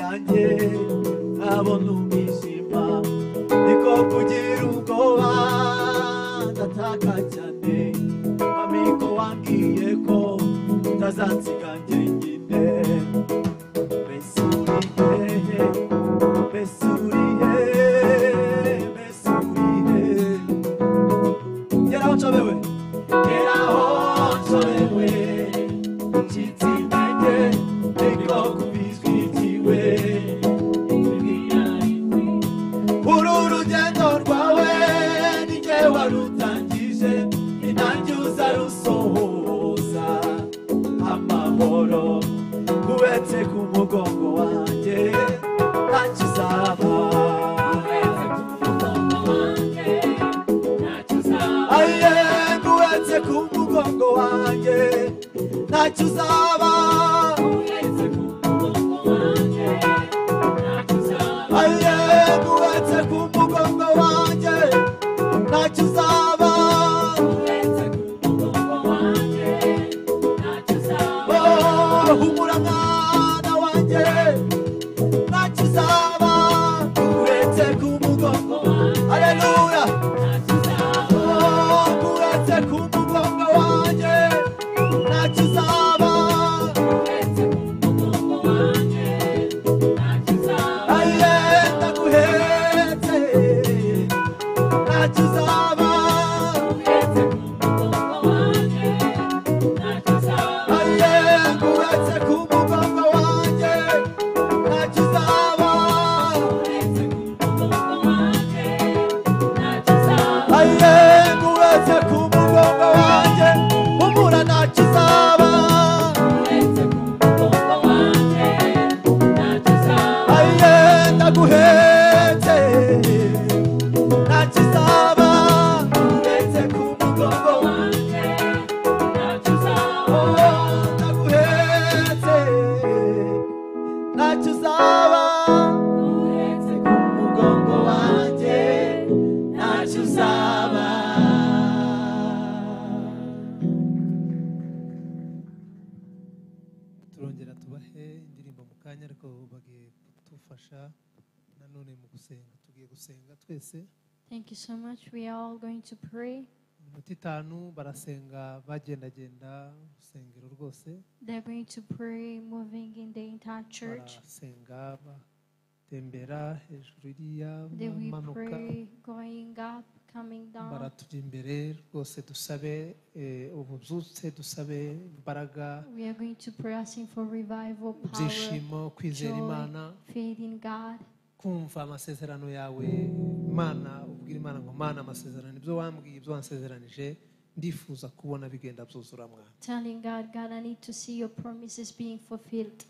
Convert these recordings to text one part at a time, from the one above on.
yanjye ntabona umwijima niko kugira ubwoba ndataka cyane amiko wambwiye ko utazansiga njyenyine mbese uri hehe mbese uri hehe mbese uri hehe geraho nshobewe geraho nshobewe nshyitsi intege niko kubizwikiwe uru rugendo rwawe ni jye warutangije ni nanjye uza rusohoza amahoro kubetse ku mugongo wanjye ntacyo uzaba aye kubetse ku mugongo wanjye ntacyo uzaba aye kubetse ku mugongo wanjye ntacyo uzaba oh humura mwana wanjye ntacyo uzaba kubetse ku mugongo haleluya kuretse ku mugongo wanjye ntacyo uzaba aye ndaguhetse ntacyo uzaba aye kuretse ku mugongo wanjye ntacyo uzaba aye kuretse ku mugongo wanjye humura ntacyo uzaba aye ndaguhetse ntacyo uzaba kuretse ku mugongo wanjye ndaguhetse ntacyo uzaba mugongo wanjye ntacyo uzaba turongera tubahe indirimbo mu kanya ariko bagiye kudufasha nanone mu gusenga tugiye gusenga twese Thank you so much. We are all going to pray. iminota itanu barasenga bagendagenda urusengero rwose They're going to pray moving in the entire church. barasenga batembera hejuru iriya They will bamanuka pray going up, coming down. baratujya imbere rwose dusabe eh, ububyutse dusabe imbaraga We are going to pray asking for revival, power, ibyishimo kwizera joy. imana faith in God. kumva amasezerano yawe mana ubwira imana ngo mana amasezerano ibyo wambwiye ibyo wansezeranije ndifuza kubona bigenda byuzura mwana Telling God, God, I need to see your promises being fulfilled.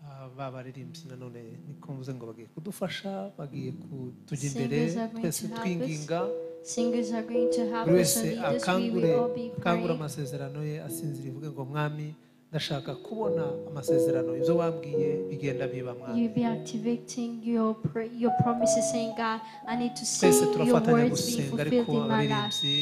Ah, ba baririmbyi nanone niko mvuze ngo bagiye kudufasha bagiye kutujya Singers imbere are going twese to help us. twinginga Singers are going to help buri us wese on leaders. We akangure will all be akangure praying. amasezerano ye asinzira ivuge ngo mwami ndashaka kubona amasezerano ibyo wambwiye bigenda biba mwami You'll be activating your pray, your promises, saying, God, I need to see twese your turafatanya words being gusenga ariko fulfilled in my life. abaririmbyi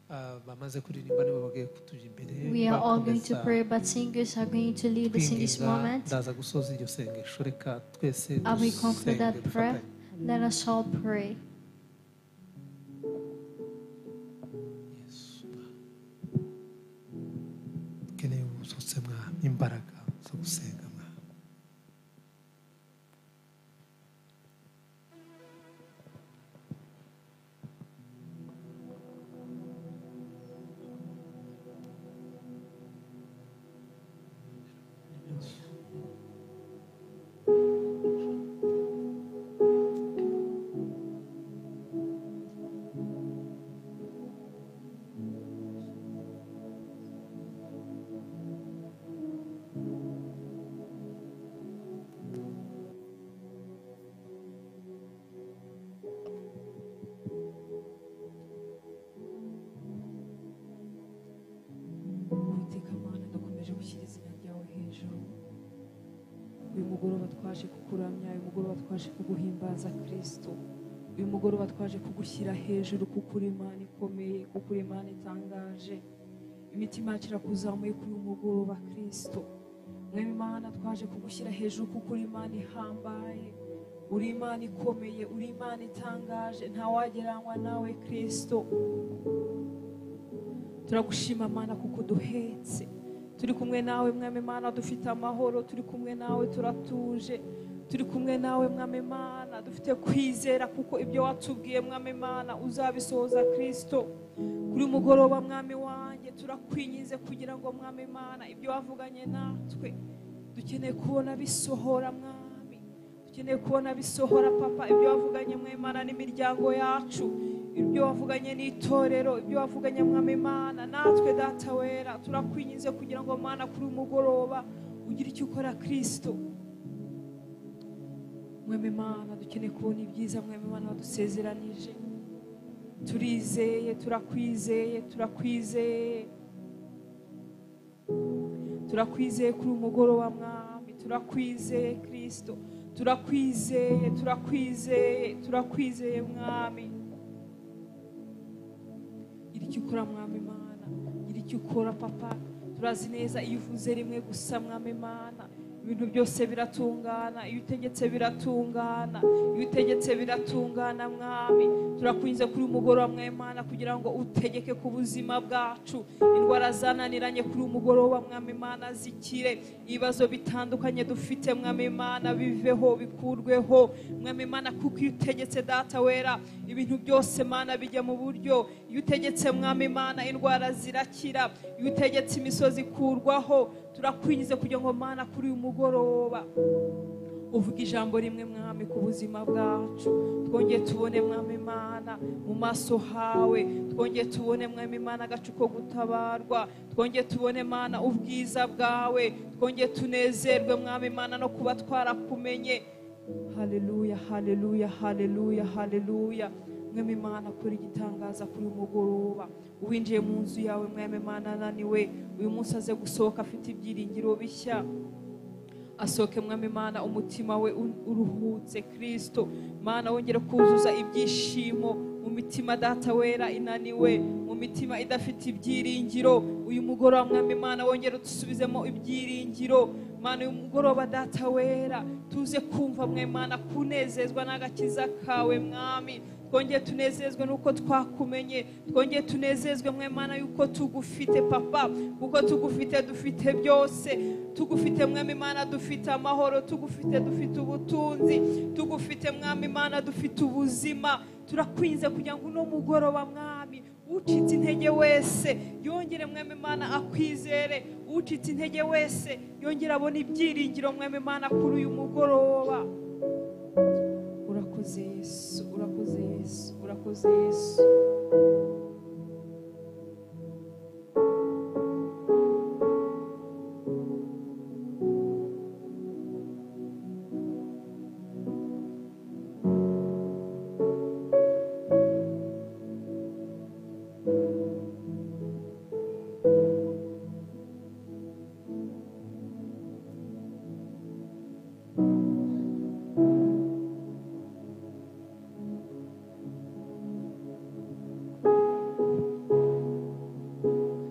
ah, bamaze kuririmba nibo bagiye kutujya imbere We are all going to bakomeza pray, but singers are going to lead us in this kwinginga moment. ndaza gusoza iryo sengesho reka twese Are we come for dusenge that prayer? dufatanye. Let us all pray. Yesu. dukeneye ubusutse mwami imbaraga zo gusenga mwami Uwiteka Mana ndakomeje gushyira izina ryawe hejuru uyu mugoroba twaje kukuramya uyu mugoroba twaje kuguhimbaza kirisito uyu mugoroba twaje kugushyira hejuru kuko uri imana ikomeye kuko uri imana itangaje imitima yacu irakuzamuye kuri uyu mugoroba kirisito mwema imana twaje kugushyira hejuru kuko uri imana ihambaye uri imana ikomeye uri imana itangaje ntawagereranywa nawe kirisito turagushima mana kuko uduhetse turi kumwe nawe mwami mana dufite amahoro turi kumwe nawe turatuje turi kumwe nawe mwami mana dufite kwizera kuko ibyo watubwiye mwami mana uzabisohoza kirisito kuri mugoroba mwami wanjye turakwinyize kugira ngo mwami mana ibyo wavuganye natwe dukeneye kubona bisohora mwami dukeneye kubona bisohora papa ibyo wavuganye mwemana n'imiryango yacu ibyo wavuganye n'itorero ibyo wavuganye mwamimana natwe data wera turakwinyize kugira ngo mana kuri uyu mugoroba ugire icyo ukora kirisito mwemimana dukeneye kubona ibyiza mwemimana wadusezeranije turizeye turakwizeye turakwizeye turakwizeye kuri uyu mugoroba mwami turakwizeye kirisito turakwizeye turakwizeye turakwizeye mwami gira icyo ukora mwami mana gira icyo ukora papa turazi neza iyo uvuze rimwe gusa mwami mana ibintu byose biratungana iyo utegetse biratungana iyo utegetse biratungana mwami turakunze kuri uyu mugoroba mwemana kugira ngo utegeke ku buzima bwacu indwara zananiranye kuri uyu mugoroba mwami mana zikire ibibazo bitandukanye dufite mwami mana biveho bikurweho mwami mana kuko iyo utegetse data wera ibintu byose mana bijya mu buryo iyo utegetse mwami mana indwara zirakira iyo utegetse imisozi ikurwaho turakwinjiza kugira ngo mana kuri uyu mugoroba uvuga ijambo rimwe mwami ku buzima bwacu twongeye tubone mwami mana mu maso hawe twongeye tubone mwami mana agacu ko gutabarwa twongeye tubone mana ubwiza bwawe twongeye tunezerwe mwami mana no kuba twarakumenye haleluya haleluya haleluya haleluya mwami mana kora igitangaza kuri uyu mugoroba uwinjiye mu nzu yawe mwami mana ananiwe uyu munsi aze gusohoka afite ibyiringiro bishya asohoke mwami mana umutima we u- uruhutse kirisito mana wongere kuzuza ibyishimo mu mitima data wera inaniwe mu mitima idafite ibyiringiro uyu mugoroba mwami mana wongere udusubizemo ibyiringiro mana uyu mugoroba data wera tuze kumva mwe mana kunezezwa n'agakiza kawe mwami twongeye tunezezwe nuko twakumenye twongeye tunezezwe mwe mana yuko tugufite papa kuko tugufite dufite byose tugufite mwami mana dufite amahoro tugufite dufite ubutunzi tugufite mwami mana dufite ubuzima turakwinze kugira ngo uno mugoroba mwami ucitse intege wese yongere mwami mana akwizere ucitse intege wese yongere abone ibyiringiro mwami mana kuri uyu mugoroba urakoze yesu urakoze yesu urakoze yesu data turagushimiye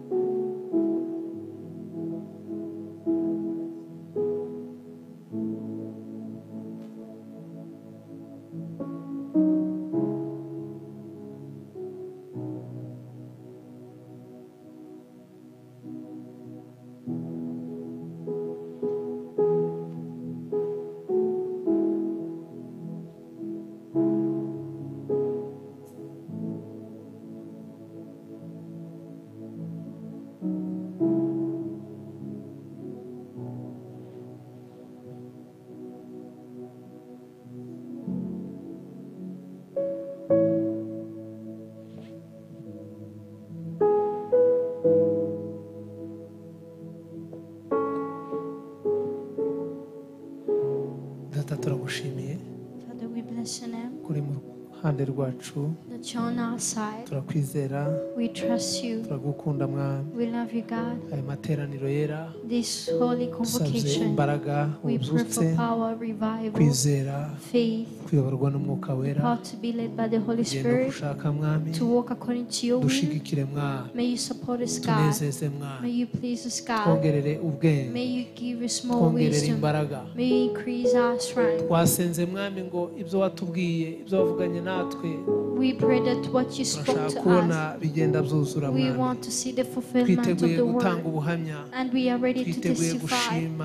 Father, we bless your name kuri mu ruhande rwacu that you're on our side. turakwizera We trust you. turagukunda mwami We love you, God. aya materaniro yera This holy dusabye convocation, imbaraga we pray ububyutse for power, revival, kwizera faith, kuyoborwa n'umwuka wera how to be led by the Holy tugenda Spirit, gushaka mwami to walk according to your will. dushigikire mwami May you support us, God. tunezeze May mwami you please us, God. twongerere May ubwenge you give us more twongerere wisdom. imbaraga May you increase our strength. wasenze mwami ngo ibyo watubwiye ibyo wavuganye natwe We pray that what you spoke turashaka to kubona us, bigenda byuzura we mwami want to see the fulfillment of twiteguye the gutanga word. ubuhamya And we are ready to twiteguye testify. gushima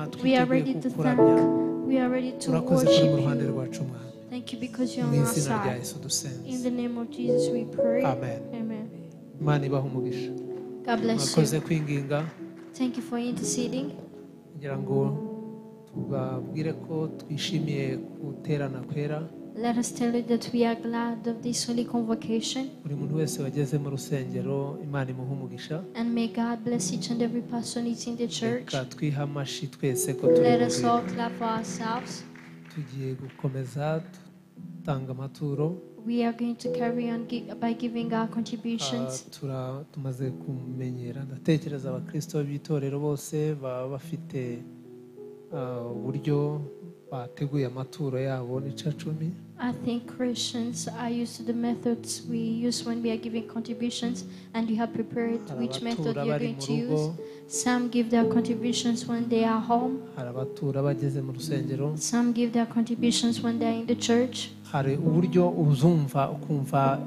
We are twiteguye ready to thank. kukuramya We are ready to turakoze kuri worship mu ruhande you. rwacu mwami Thank you because you're mu on our izina rya side. yesu dusenze In the name of Jesus we pray. amen Amen. imana ibaha umugisha God bless mwakoze you. kwinginga Thank you for interceding. kugira ngo tubabwire ko twishimiye guterana kwera Let us tell you that we are glad of this holy convocation. buri muntu wese wageze mu rusengero imana imuha umugisha And may God bless each and every person who's in the church. reka twihe amashyi twese ko turi Let us bubwire. all clap for ourselves. tugiye gukomeza dutanga amaturo We are going to carry on gi- by giving our Ah, contributions. tura- tumaze kumenyera ndatekereza abakristo b'itorero bose baba bafite ah, uburyo bateguye amaturo yabo n'icacumi I think Christians are used to the methods we use when we are giving contributions, and you have prepared hari which method abatura you're bari going mu to rugo use. Some give their contributions when they are home, hari abatura bageze mu rusengero some give their contributions when they're in the church. hari uburyo uzumva ukumva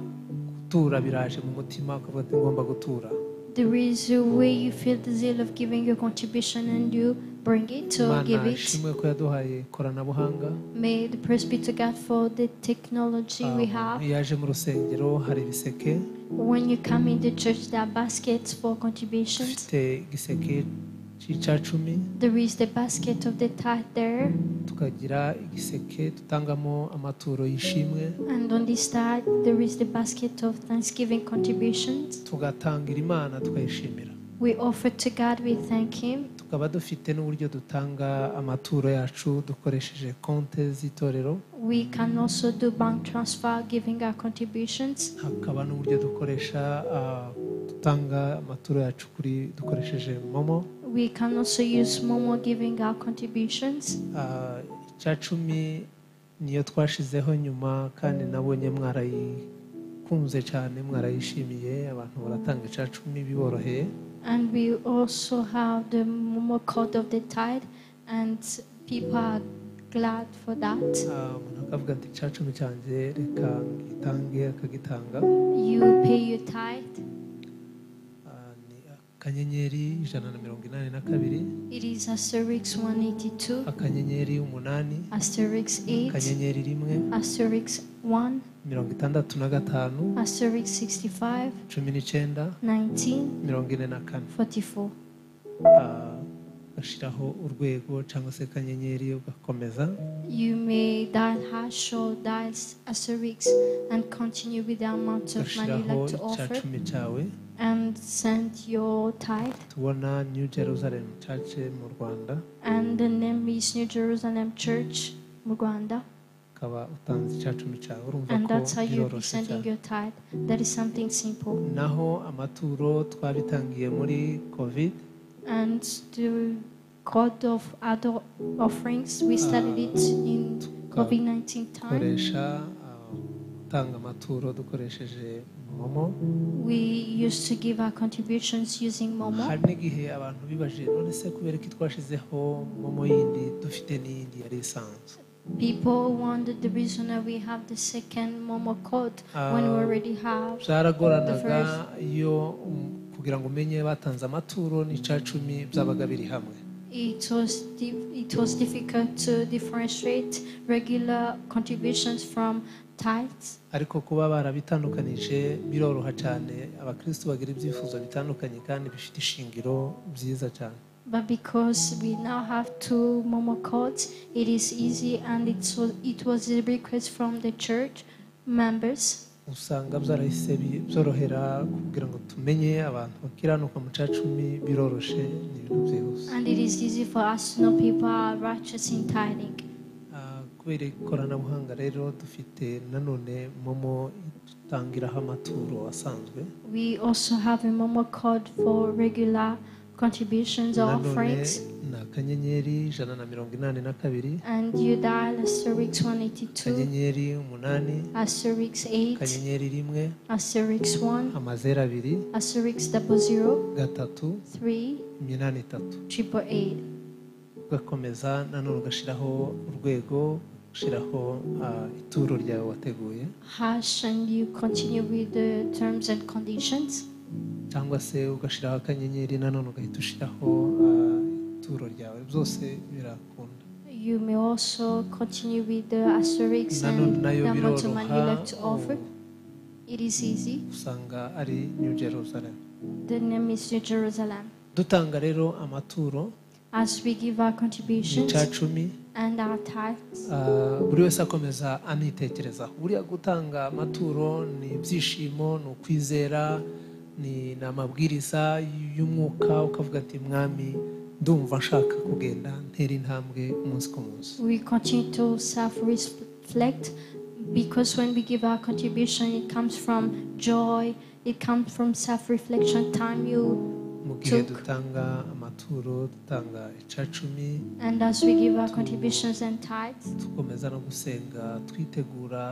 gutura biraje mu mutima ukavuga ati ngomba gutura There is a way you feel the zeal of giving your contribution and you bring it or give imana it. ishimwe ko yaduhaye ikoranabuhanga May the praise be to God for the technology we Ah, have. iyo yaje mu rusengero hari ibiseke When you come in the church, there are baskets for contributions. dufite igiseke cy'icacumi There is the basket of the tithe there, tukagira igiseke dutangamo amaturo y'ishimwe and on this tithe there is the basket of thanksgiving contributions. tugatangira imana tukayishimira We offer to God, we thank Him. tukaba dufite n'uburyo dutanga amaturo yacu dukoresheje konte z'itorero We can also do bank transfer, giving our contributions. hakaba n'uburyo dukoresha ah, dutanga amaturo yacu kuri dukoresheje momo We can also use Momo giving our contributions. Ah, icacumi niyo twashizeho nyuma kandi nabonye mwarayikunze cyane mwarayishimiye abantu baratanga icacumi biboroheye And we also have the Momo code of the tithe, and people are glad for that. Ah, umuntu akavuga ati icacumi cyanjye reka ngitange akagitanga You pay your tithe. Ah, ni akanyenyeri ijana na mirongo inani na kabiri It is asterisk 182, akanyenyeri umunani asterisk 8, akanyenyeri rimwe asterisk 1, mirongo itandatu na gatanu asterisk 65, cumi n'icyenda 19, mirongo ine na kane 44. Ah, ugashyiraho urwego cyangwa se akanyenyeri ugakomeza You may dial hash or dial asterisk and continue with the amount of money you ugashyiraho like to offer icacumi cyawe and send your tithe. tubona new jerusalem church mu rwanda And the name is New Jerusalem Church, Muganda. ukaba utanze icacumi cyawe urumva And ko that's how you'll be biroroshye sending cyane your tithe. That is something simple. naho amaturo twabitangiye muri covid And the code of other offerings, we started it in COVID 19 time. tugakoresha ah, gutanga amaturo dukoresheje momo We used to give our contributions using Momo. hari n'igihe abantu bibajije none se kubera ko twashizeho momo yindi dufite n'iyindi yari isanzwe People wondered the reason that we have the second Momo code when we Ah. already have. byaragoranaga The iyo um, kugira ngo umenye batanze amaturo n'icacumi byabaga biri hamwe It was di- it was difficult to differentiate regular contributions from tithes. ariko kuba barabitandukanije biroroha cyane abakristo bagira ibyifuzo bitandukanye kandi bifite ishingiro byiza cyane But because we now have two Momo codes, it is easy and it was, it was a request from the church members. usanga byarahise bi- byorohera kugira ngo tumenye abantu bakiranuka mu cacumi biroroshe ni ibintu byihuse And it is easy for us to know people are righteous in tithing. Ah, kubera ikoranabuhanga rero dufite nanone momo dutangiraho amaturo asanzwe We also have a Momo code for regular contributions or nanone offerings. ni akanyenyeri ijana na mirongo inani na kabiri And you dial asterisk 182, akanyenyeri umunani asterisk 8, akanyenyeri rimwe asterisk 1, amazeru abiri asterisk double zero gatatu three iminani itatu triple eight. ugakomeza nanone ugashyiraho urwego ugashyiraho ah, ituro ryawe wateguye hash and you continue with the terms and conditions cyangwa se ugashyiraho akanyenyeri nanone ugahita ushyiraho ah, ituro ryawe byose birakunda you may also continue with the asterisks nanone and nayo the amount of money you biroroha like to offer it is easy usanga ari new jerusalem the name is new jerusalem dutanga rero amaturo as we give our ni contributions cya cumi and our tithes ah, buri wese akomeza anitekerezaho buriya gutanga amaturo ni ibyishimo ni ukwizera ni ni amabwiriza y'umwuka ukavuga ati mwami ndumva nshaka kugenda ntera intambwe umunsi ku munsi we continue to self-reflect because when we give our contribution it comes from joy it comes from self-reflection time you mu gihe Took. dutanga amaturo dutanga icacumi and as we give our contributions and tithes dukomeza no gusenga twitegura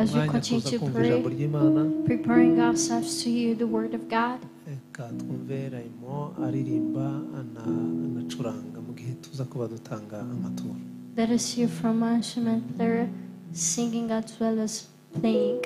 As we umwanya continue kuza to kumva pray. ijambo ry'imana preparing ourselves to hear the word of God. reka twumve rayimo aririmba ana- anacuranga mu gihe tuza kuba dutanga amaturo Let us hear from our instrument player singing as well as playing.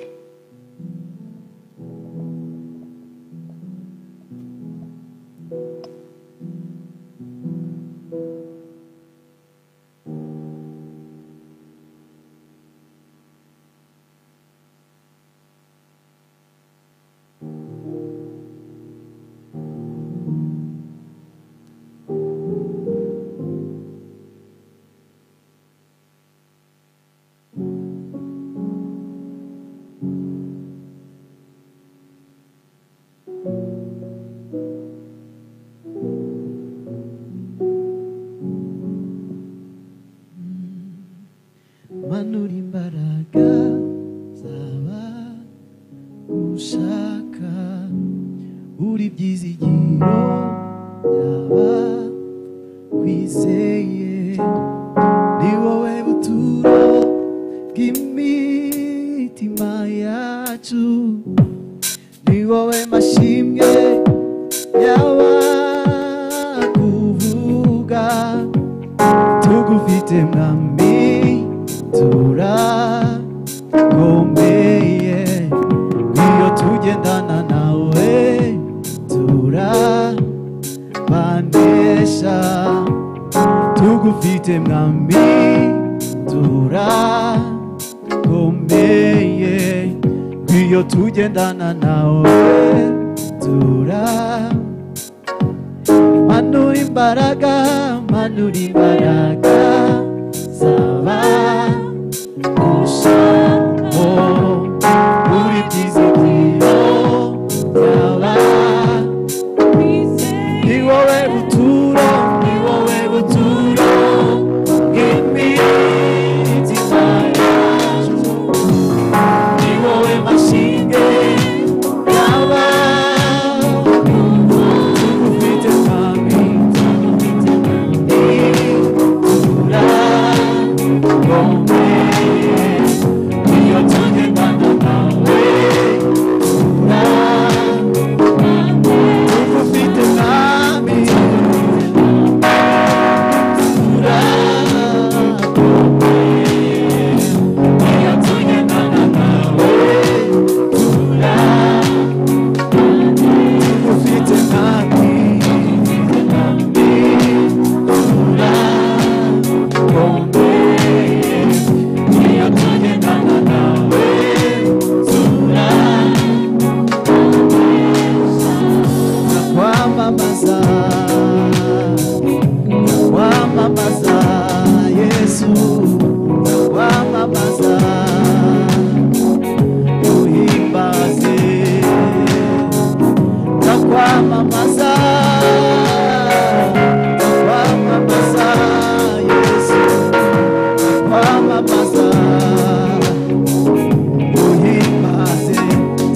manura imbaraga zaba ushaka uri byizigiro yaba kwizeye ni wowe buturo bw'imitima yacu ni wowe mashimwe y'abakuvuga tugufite mwami turakomeye iyo tugendana nawe turabanesha tugufite mwami turakomeye iyo tugendana nawe turakomeye manura imbaraga manura imbaraga zaba gushako muri byizigiro byaba ni wowe buturo ni wowe buturo bw'imitima yacu ni wowe mashinge yaba tugufite mwami tugufite mwami tura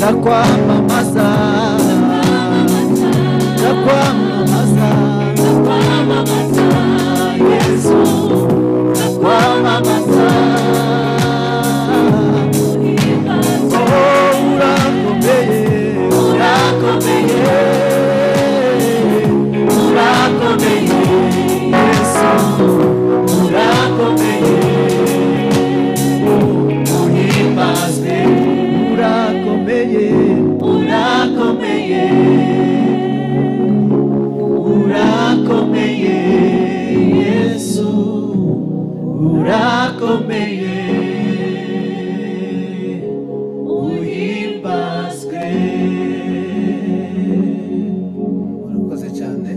ndakwamamaza ndakwamamaza yesu ndakwamamaza Oh, urakomeye urakomeye urakomeye yesu urakomeye uhimbazwe urakomeye urakomeye urakomeye yesu urakomeye uhimbazwe urakoze cyane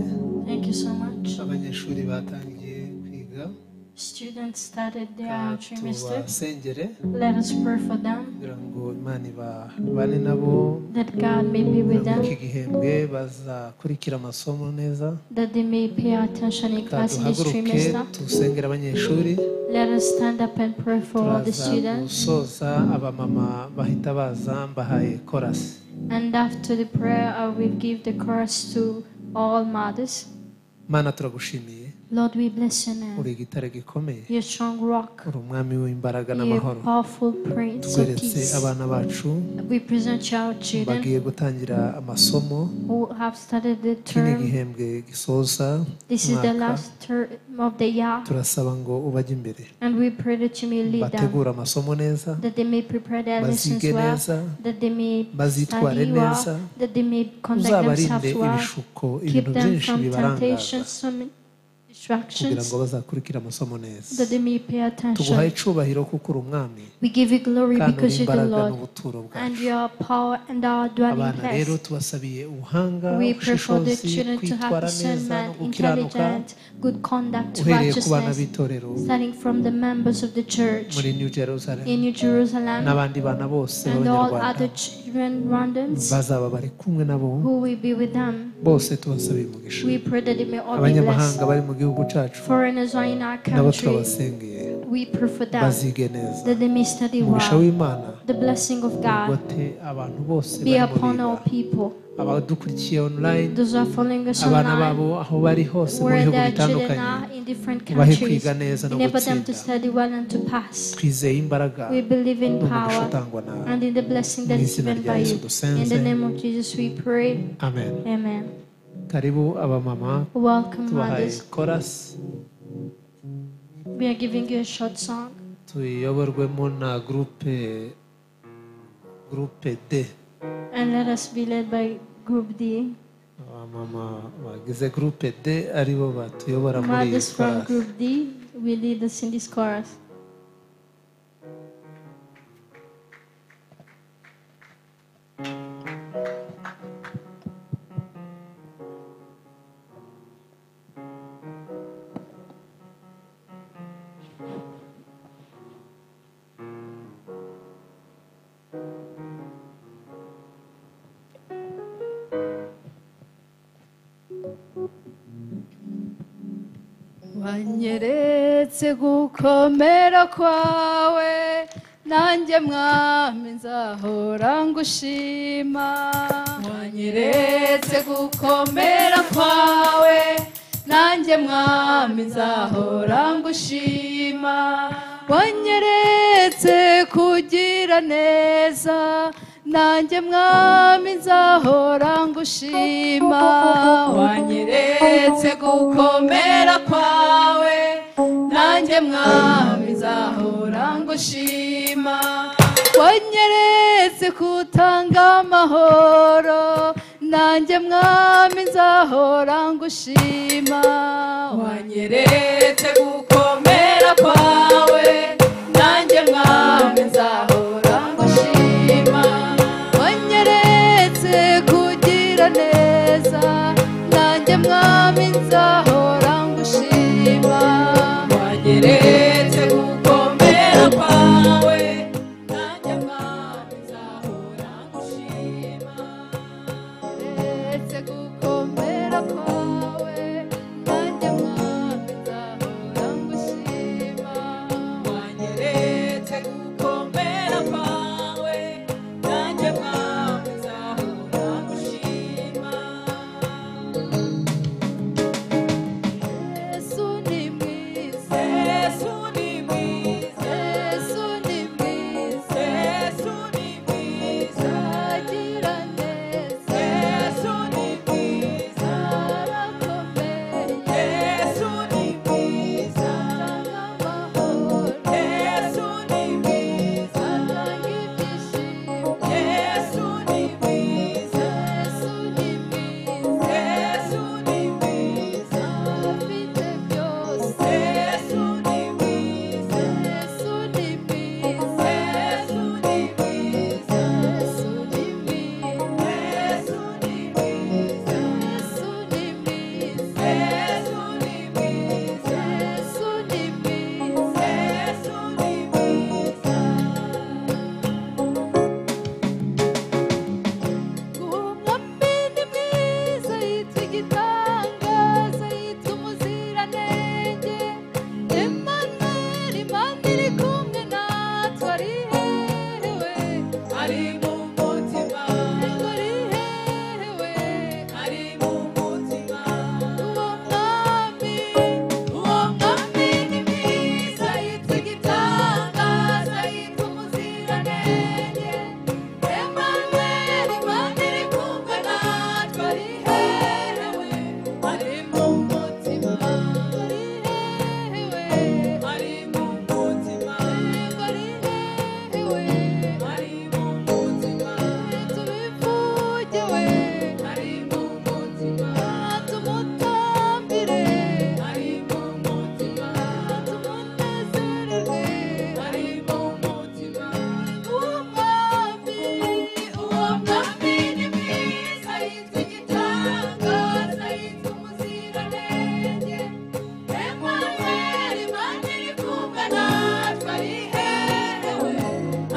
Thank you so much. abanyeshuri batangiye kwiga Students started their trimester. tubasengere Let us pray for them kugira ngo imana ibane nabo that God may be with muri iki them, gihembwe bazakurikira amasomo neza that they may pay attention in class this duhaguruke trimester. tusengere abanyeshuri Let us stand up and pray for all the turaza students. gusoza abamama bahita baza mbahaye korasi And after the prayer, I will give the chorus to all mothers. mana turagushimiye Lord, we bless your name. uri igitare gikomeye Your strong rock, uri umwami w'imbaraga your n'amahoro powerful prince of tweretse peace. abana bacu We present your children bagiye gutangira amasomo who have started the kino term. gihembwe gisoza This is the umwaka last term of the year. turasaba ngo ubajye imbere And we pray that you may lead them, bategure amasomo neza that they may prepare their lessons bazige well, neza that they may bazitware study neza well, that they may conduct uzabarinde themselves well, ibishuko keep ibintu them byinshi from bibarangaza temptations, from kugira distractions, ngo bazakurikire amasomo neza that they may pay attention. tuguhaye icubahiro kuko uri umwami We give you glory kandi uri because you're the imbaraga Lord, n'ubuturo and bwacu your power and our dwelling abana rero place. tubasabiye ubuhanga We pray for the ubushishozi children to have kwitwara neza no discernment, gukiranuka intelligent, good conduct, uhereye ku bana righteousness, b'itorero starting from the members of the church muri new jerusalem in New Jerusalem n'abandi bana bose and all b'abanyarwanda other children randoms. bazaba bari kumwe nabo who will be with them. bose tubasabiye umugisha We pray that they may all be abanyamahanga blessed. bari mu gihugu cyacu Foreigners are in our nabo country. turabasengeye We pray for them bazige neza that they may study umugisha well. w'imana The blessing of God ugote abantu bose be bari mu upon all biga people. abadukurikiye online Those who are following us abana online, babo aho bari hose mu where bihugu their children bitandukanye are in different ubahe countries, kwiga neza no enable them to gutsinda study well and to pass. twizeye imbaraga We believe in n'umugisha power utangwa nawe and in the blessing that Mu is izina given rya by Yesu you. In dusenze the name of Jesus, we pray. amen Amen. karibu abamama Welcome, tubahaye mothers. korasi We are giving you a short song. tuyoborwemo na gurupe gurupe d And let us be led by Group D. abamama bagize gurupe d aribo batuyobora muri iyi Mothers from korasi Group D will lead us in this chorus. wanyeretse gukomera kwawe nanjye mwami nzahora ngushima wanyeretse gukomera kwawe nanjye mwami nzahora ngushima wanyeretse kugira neza nanjye mwami nzahora ngushima wanyeretse gukomera kwawe nanjye mwami nzahora ngushima wanyeretse kutanga amahoro nanjye mwami nzahora ngushima wanyeretse gukomera kwawe nanjye mwami nzahora ngushima wanyeretse kugira neza nanjye mwami nzahora ngushima wanyeretse gukomera kwawe nanjye mwami nzahora ngushima uretse gukomera kwawe nanjye mwami nzahora ngushima wanyeretse gukomera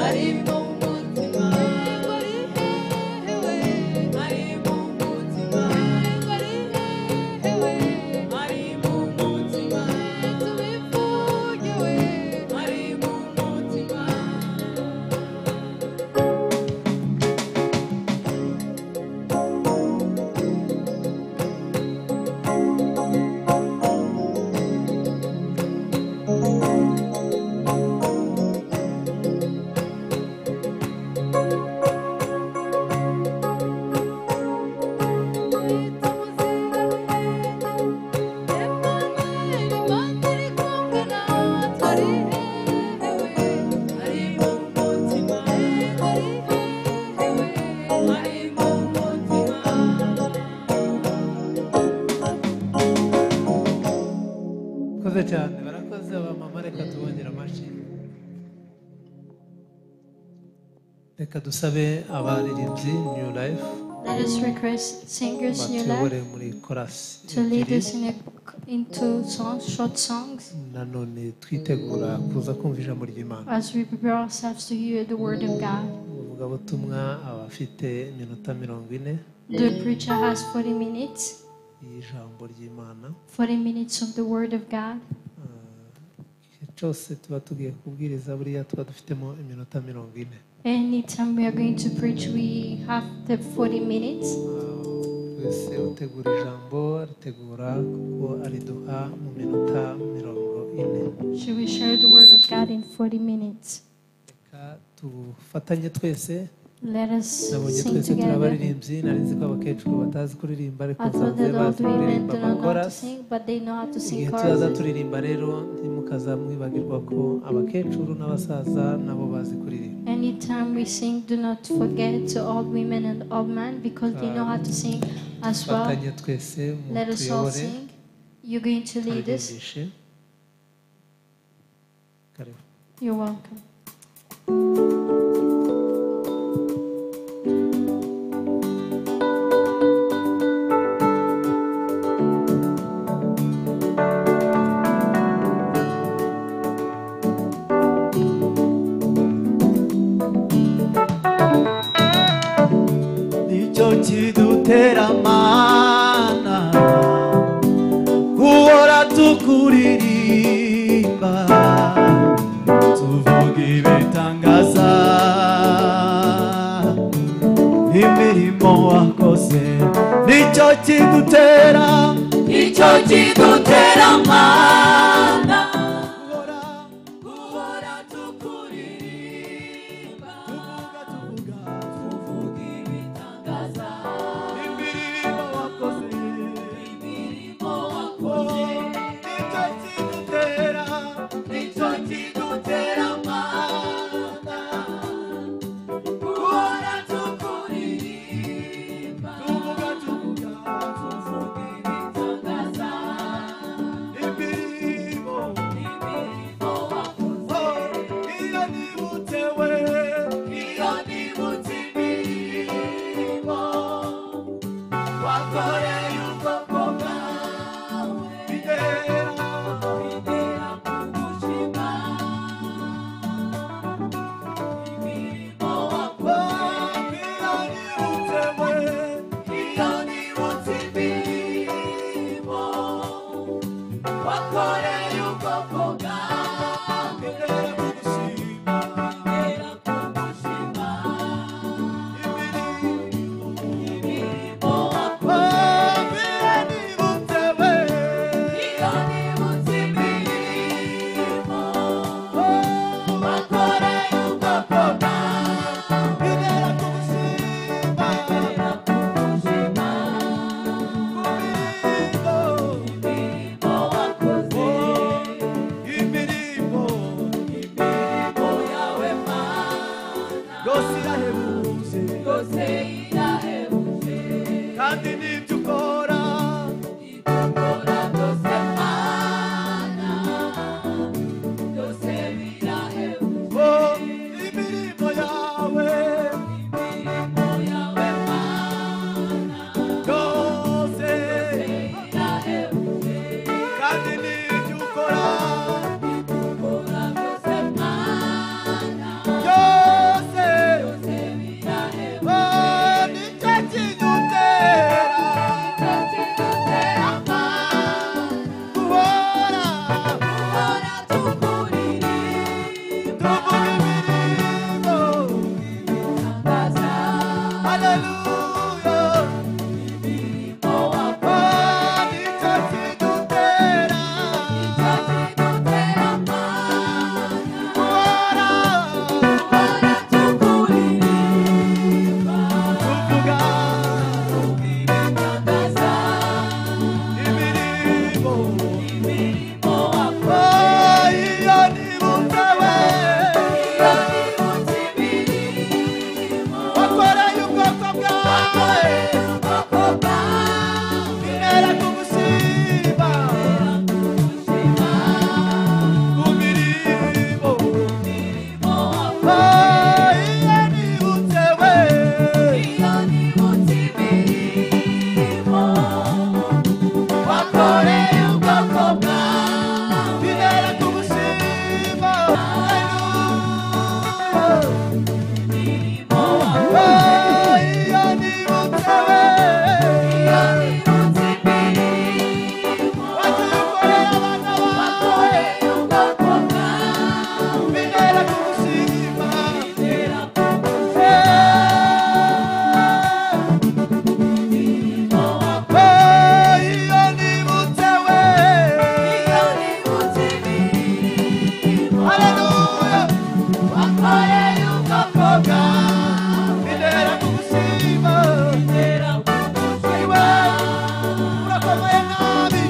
harimo umutima yego ari hehewe harimo umutima yego ari hehewe harimo umutima tubivugiwe harimo umutima murakoze cyane barakoze abamama reka tubongere amashyi reka dusabe abaririmbyi new life Let us request singers new batuyobore life muri korasi to lead ebyiri. us in a, into songs, short songs, nanone twitegura kuza kumva ijambo ry'imana as we prepare ourselves to hear the word of God. umuvugabutumwa aba afite iminota mirongo ine The preacher has 40 minutes, y'ijambo ry'imana 40 minutes of the word of God. igihe cyose tuba tugiye kubwiriza buriya tuba dufitemo iminota mirongo ine Anytime we are going to preach, we have the 40 minutes. twese utegura ijambo ritegura kuko ariduha mu minota mirongo ine Should we share the word of God in 40 minutes? reka tufatanye twese Let us nabonye sing twese turi together. abaririmbyi nari nzi ko abakecuru batazi kuririmba ariko I thought nsanze that old bazi women kuririmba do not know how to amakorasi sing, but they know how to igihe sing tuzaza chorus. turirimba rero ntimukaza mwibagirwa ko abakecuru n'abasaza nabo bazi kuririmba Anytime we sing, do not forget to old women and old men because they know how to sing as well. fatanye twese Let us all mutuyobore sing. You're going to lead us. turirimbyishe karibu You're welcome. nicyo kidutera amana guhora tukuririmba tuvuga ibitangaza imirimo wakoze nicyo kidutera nicyo kidutera amana guhora guhora tukuririmba tuvuga tuvuga tuvuga ibitangaza imirimo wakoze imirimo wakoze nicyo kidutera nicyo kidutera amana guhora tukuririmba tuvuga tuvuga tuvuga ibitangaza imirimo iyo nibutse we wadukoreye abana bawe bintera kugushima Eh, iyo nibutse we haleluya bakobwa bintera kugushima iwe urakomeye nabi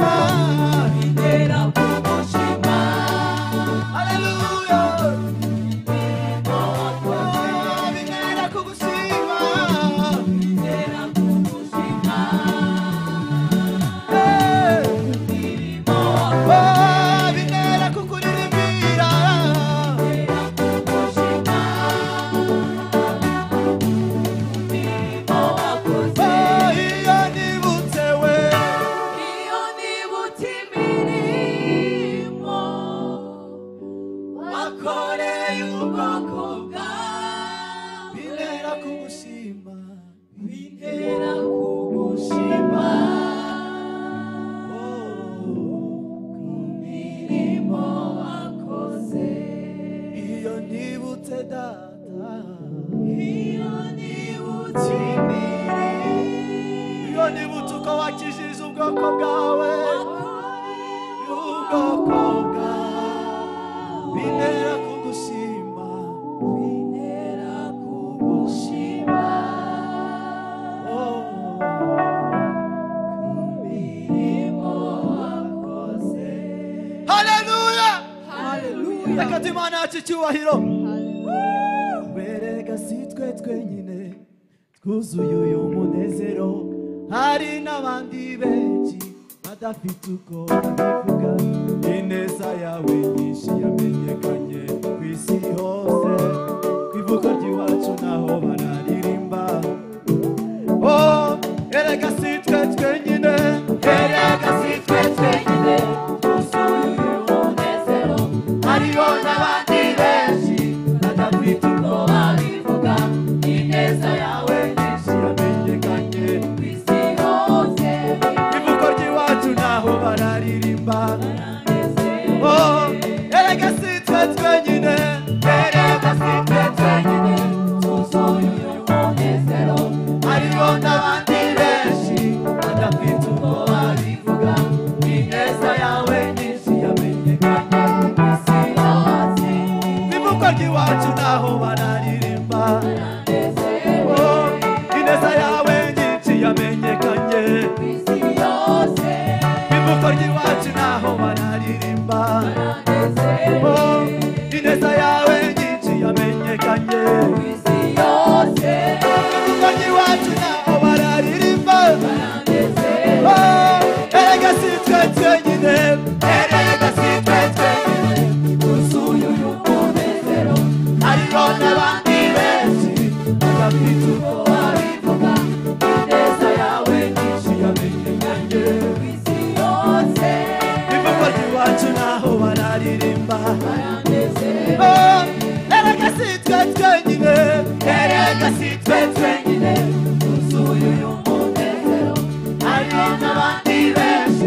Oh, bintera kugushima haleluya Oh, bintera kugushima Bintera kukuririmbira iyo nibutse we Iyo nibutse imirimo wakoreye ubwoko bwawe bintera kugushima bintera kugushima ku mirimo wakoze iyo nibutse data iyo nibutse imirimo iyo nibutse uko wakijije ubwoko bwawe wakoreye ubwoko bwawe bintera kugushima bintera kugushima haleluya reka tumana yacu icyubahiro berega si twe twenyine twuzuye uyu munezero hari n'abandi benshi badafite uko babivuga ineza yawe nyinshi yamenyekanye ku isi hose ku ivuko ry'iwacu naho bararirimba Oh, erega si twe twenyine erega si twe twenyine hariho n'abandi benshi badafite uko babivuga ineza yawe nyinshi yamenyekanye ku isi hose ivuko ry'iwacu naho bararirimba Oh, erega si twe twenyine erega si twe twenyine twuzuye uyu munezero hariho n'abandi benshi badafite uko babivuga ineza yawe nyinshi yamenyekanye ku isi hose bivuko ry'iwacu naho bararirimba Oh, ineza yawe nyinshi yamenyekanye bivuko ry'iwacu naho bararirimba Oh, ineza yawe nyinshi yamenyekanye bivuko ry'iwacu naho bararirimba erega si twe twenyine erega si twe twenyine twuzuye uyu munezero hariho n'abandi benshi badafite uko babivuga ineza yawe nyinshi yamenyekanye ku isi yose ivugo ry'iwacu naho bararirimba Oh, erega si twe twenyine erega si twe twenyine twuzuye uyu munezero hariho n'abandi benshi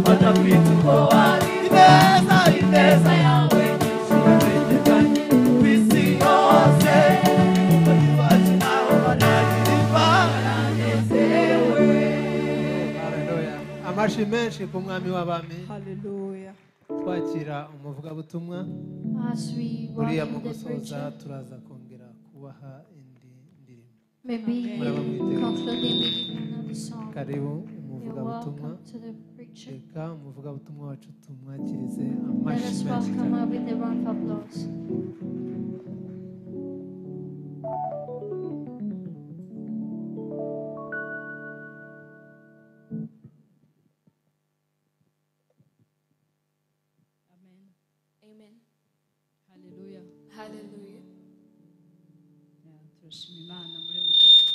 badafite uko wabigenza ineza yawe nyinshi yamenyekanye ku isi yose umukozi wacu nawe banaririmba Haleluya. amashi menshi ku mwami w'abami haleluya twakira umuvugabutumwa As we uriya mu welcome the gusoza preacher, turaza kongera kubaha indi ndirimbo maybe Amen. concluding with another song. karibu You're umuvugabutumwa welcome to the preacher. reka umuvugabutumwa wacu tumwakirize Let amashi us menshi welcome cyane her with a round of applause. Amen. Amen. Hallelujah. Hallelujah. turashima imana muri mukozi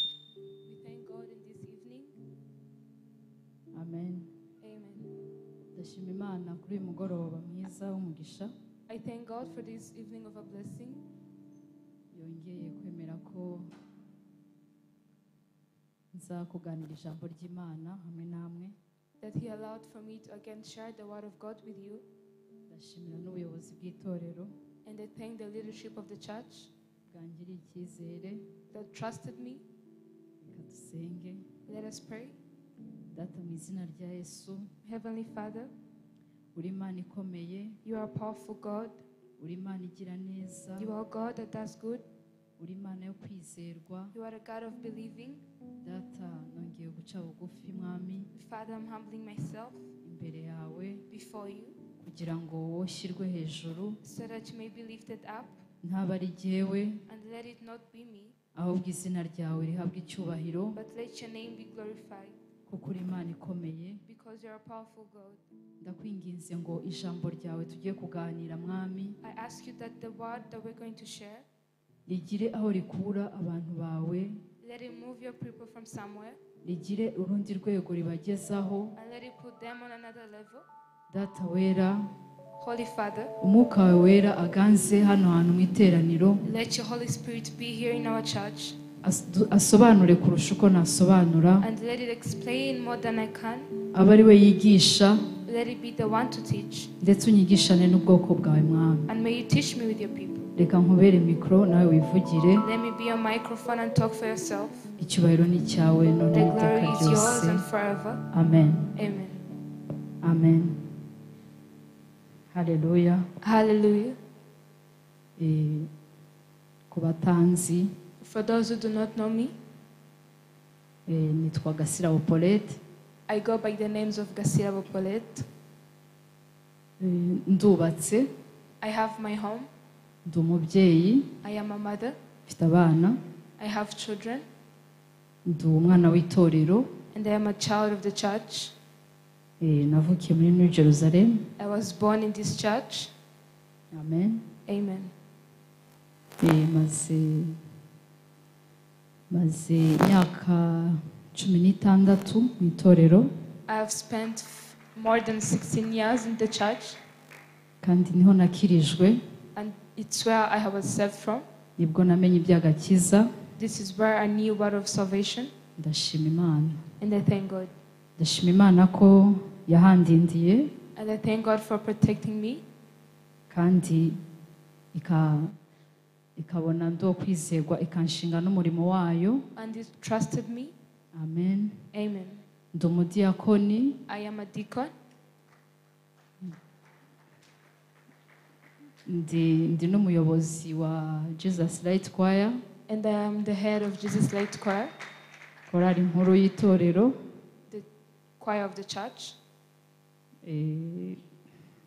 We thank God in this evening. amen Amen. ndashima imana kuri uyu mugoroba mwiza w'umugisha I thank God for this evening of a blessing. yongeye kwemera ko nza kuganira ijambo ry'imana hamwe namwe that He allowed for me to again share the Word of God with you. ndashimira n'ubuyobozi bw'itorero And I thank the leadership of the church bwangiriye icyizere that trusted me. reka dusenge Let us pray. data mu izina rya yesu Heavenly Father, uri imana ikomeye you are a powerful God. uri imana igira neza You are a God that does good. uri imana yo kwizerwa You are a God of believing. data nongeye guca bugufi mwami Father, I'm humbling myself imbere yawe before you kugira ngo woshyirwe hejuru so that you may be lifted up ntabe ari jyewe and let it not be me, ahubwo izina ryawe rihabwe icyubahiro but let your name be glorified kuko uri imana ikomeye because you are a powerful God. ndakwinginze ngo ijambo ryawe tujye kuganira mwami I ask you that the word that we're going to share, rigire aho rikura abantu bawe let it move your people from somewhere rigire urundi rwego ribagezaho and let it put them on another level. data wera Holy Father, umwuka wawe wera aganze hano hantu mu iteraniro Let your Holy Spirit be here in our church as- asobanure kurusha uko nasobanura and let it explain more than I can. abe ari we yigisha Let it be the one to teach ndetse unyigishane n'ubwoko bwawe mwami and may you teach me with your people. reka nkubere mikoro nawe wivugire Let me be your microphone and talk for yourself. icyubahiro ni icyawe none The n'iteka glory is yours ryose and forever. amen Amen. amen hareruya Hallelujah. ku batanzi For those who do not know me, eh, nitwa gasirabo polete I go by the names of Gasira Bopolet. Eh, ndubatse I have my home. ndi umubyeyi I am a mother. mfite abana I have children. ndi umwana w'itorero And I am a child of the church. eh, navukiye muri new jerusalem I was born in this church. amen Amen. Eh, maze maze imyaka cumi n'itandatu mu itorero I have spent f- more than 16 years in the church, kandi niho nakirijwe and it's where I was saved from. nibwo namenye iby'agakiza This is where I knew word of salvation, ndashima imana and I thank God. ndashima imana ko yahandindiye And I thank God for protecting me, kandi ika- ikabona ndo kwizerwa ikanshinga n'umurimo wayo and it trusted me. amen Amen. ndi umudiyakoni I am a deacon. ndi ndi n'umuyobozi wa jesus light choir And I am the head of Jesus Light Choir, korali nkuru y'itorero the choir of the church. Eh,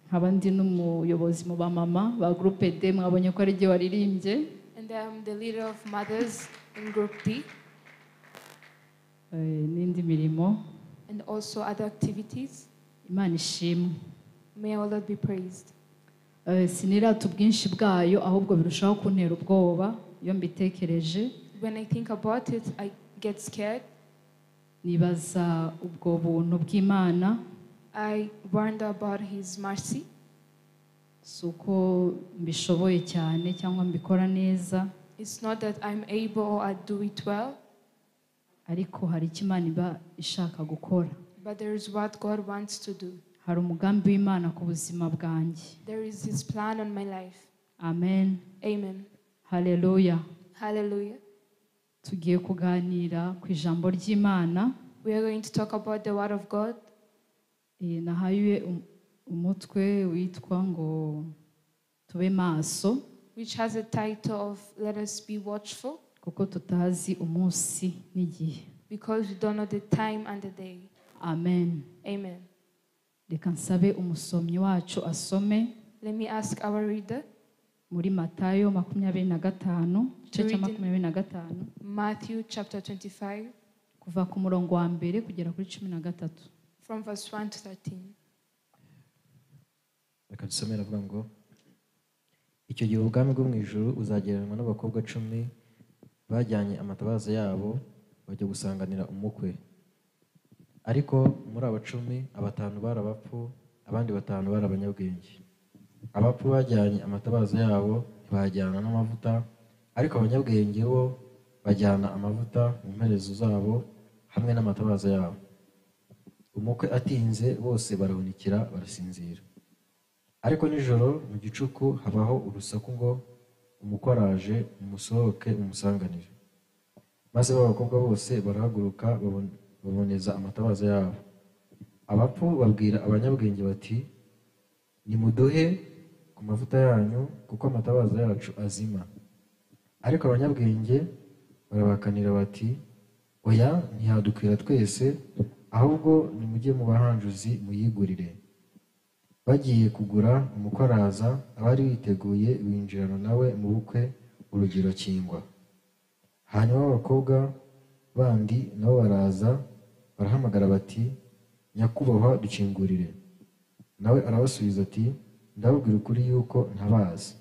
nkaba ndi n'umuyobozi mu bamama ba groupe d mwabonye ko ari ryo waririmbye And I am the leader of mothers in Group D, eh, n'indi mirimo and also other activities. imana ishimwe May our Lord be praised. Eh, sinirata ubwinshi bwayo ahubwo birushaho kuntera ubwoba iyo mbitekereje When I think about it, I get scared. nibaza ubwo buntu bw'imana I wonder about His mercy. si uko mbishoboye cyane cyangwa mbikora neza It's not that I'm able or I do it well, ariko hari icyo imana iba ishaka gukora but there is what God wants to do. hari umugambi w'imana ku buzima bwanjye There is His plan on my life. amen Amen. hareruya Hallelujah. tugiye kuganira ku ijambo ry'imana We are going to talk about the Word of God. Eh, nahaye um- umutwe witwa ngo tube maso Which has a title of Let Us Be Watchful kuko tutazi umunsi n'igihe because we don't know the time and the day. amen Amen. reka nsabe umusomyi wacu asome Let me ask our reader, muri matayo makumyabiri na gatanu igice cya Reading. makumyabiri na gatanu Matthew chapter 25, kuva ku murongo wa mbere kugera kuri cumi na gatatu from verse 1 to 13. reka dusome aravuga ngo icyo gihe ubwami bwo mu ijuru uzagereranywa n'abakobwa cumi bajyanye amatabaza yabo bajya gusanganira umukwe ariko muri aba cumi abatanu bari abapfu abandi batanu bari abanyabwenge abapfu bajyanye amatabaza yabo ntibajyana n'amavuta ariko abanyabwenge bo bajyana amavuta mu mperezo zabo hamwe n'amatabaza yabo umukwe atinze bose barahunikira barasinzira ariko nijoro mu gicuku habaho urusaku ngo umukwe araje mumusohoke mumusanganire maze ba bakobwa bose barahaguruka babon- baboneza amatabaza yabo abapfu babwira abanyabwenge bati nimuduhe ku mavuta yanyu kuko amatabaza yacu azima ariko abanyabwenge barabakanira bati oya ntiyadukwira twese ahubwo nimujye mu bahanjuzi muyigurire bagiye kugura umukwe araza abari biteguye binjirana nawe mu bukwe urugero kingwa hanyuma abakobwa bandi nabo baraza barahamagara bati nyakubahwa dukingurire nawe arabasubiza ati ndababwira ukuri yuko ntabazi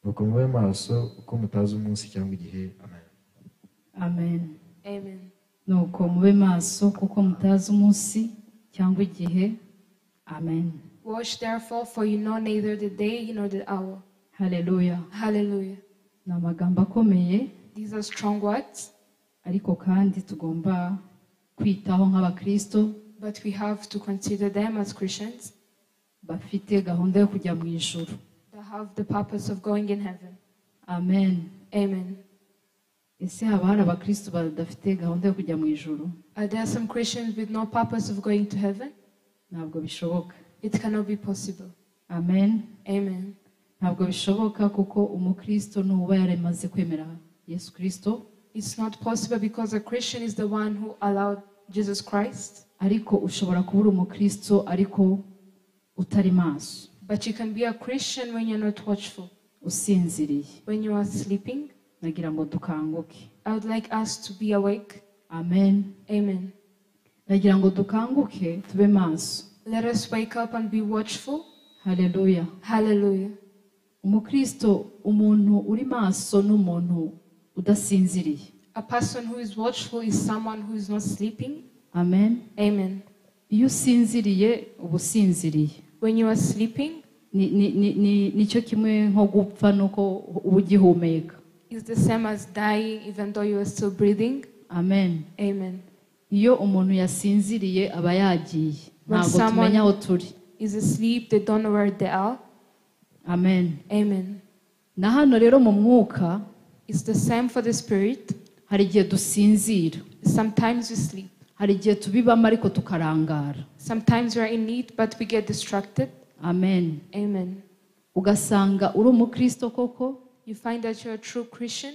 nuko mube maso uko mutazi umunsi cyangwa igihe amen amen Amen. nuko mube maso kuko mutazi umunsi cyangwa igihe amen Watch therefore, for you know neither the day nor the hour. haleluya Hallelujah. ni amagambo akomeye These are strong words, ariko kandi tugomba kwitaho nk'abakristo but we have to consider them as Christians bafite gahunda yo kujya mu ijuru that have the purpose of going in heaven. amen Amen. ese haba hari abakristo badafite gahunda yo kujya mu ijuru Are there some Christians with no purpose of going to heaven? ntabwo bishoboka It cannot be possible. amen Amen. ntabwo bishoboka kuko umukristo nuba yaramaze kwemera yesu kirisito It's not possible because a Christian is the one who allowed Jesus Christ, ariko ushobora kuba uri umukristo ariko utari maso but you can be a Christian when you're not watchful, usinziriye when you are sleeping. nagira ngo dukanguke I would like us to be awake. amen Amen. nagira ngo dukanguke tube maso Let us wake up and be watchful. haleluya Hallelujah. umukristo umuntu uri maso n'umuntu udasinziriye A person who is watchful is someone who is not sleeping. amen Amen. iyo usinziriye uba usinziriye When you are sleeping, Ni- ni- ni- ni- nicyo kimwe nko gupfa nuko uba ugihumeka it's the same as dying, even though you are still breathing. amen Amen. iyo umuntu yasinziriye aba yagiye When ntabwo someone- tumenya aho turi Is asleep, they don't know where they are. amen Amen. na hano rero mu mwuka It's the same for the spirit. hari igihe dusinzira Sometimes we sleep. hari igihe tubibamo ariko tukarangara Sometimes we are in need, but we get distracted. amen Amen. ugasanga uri umukristo koko You find that you're a true Christian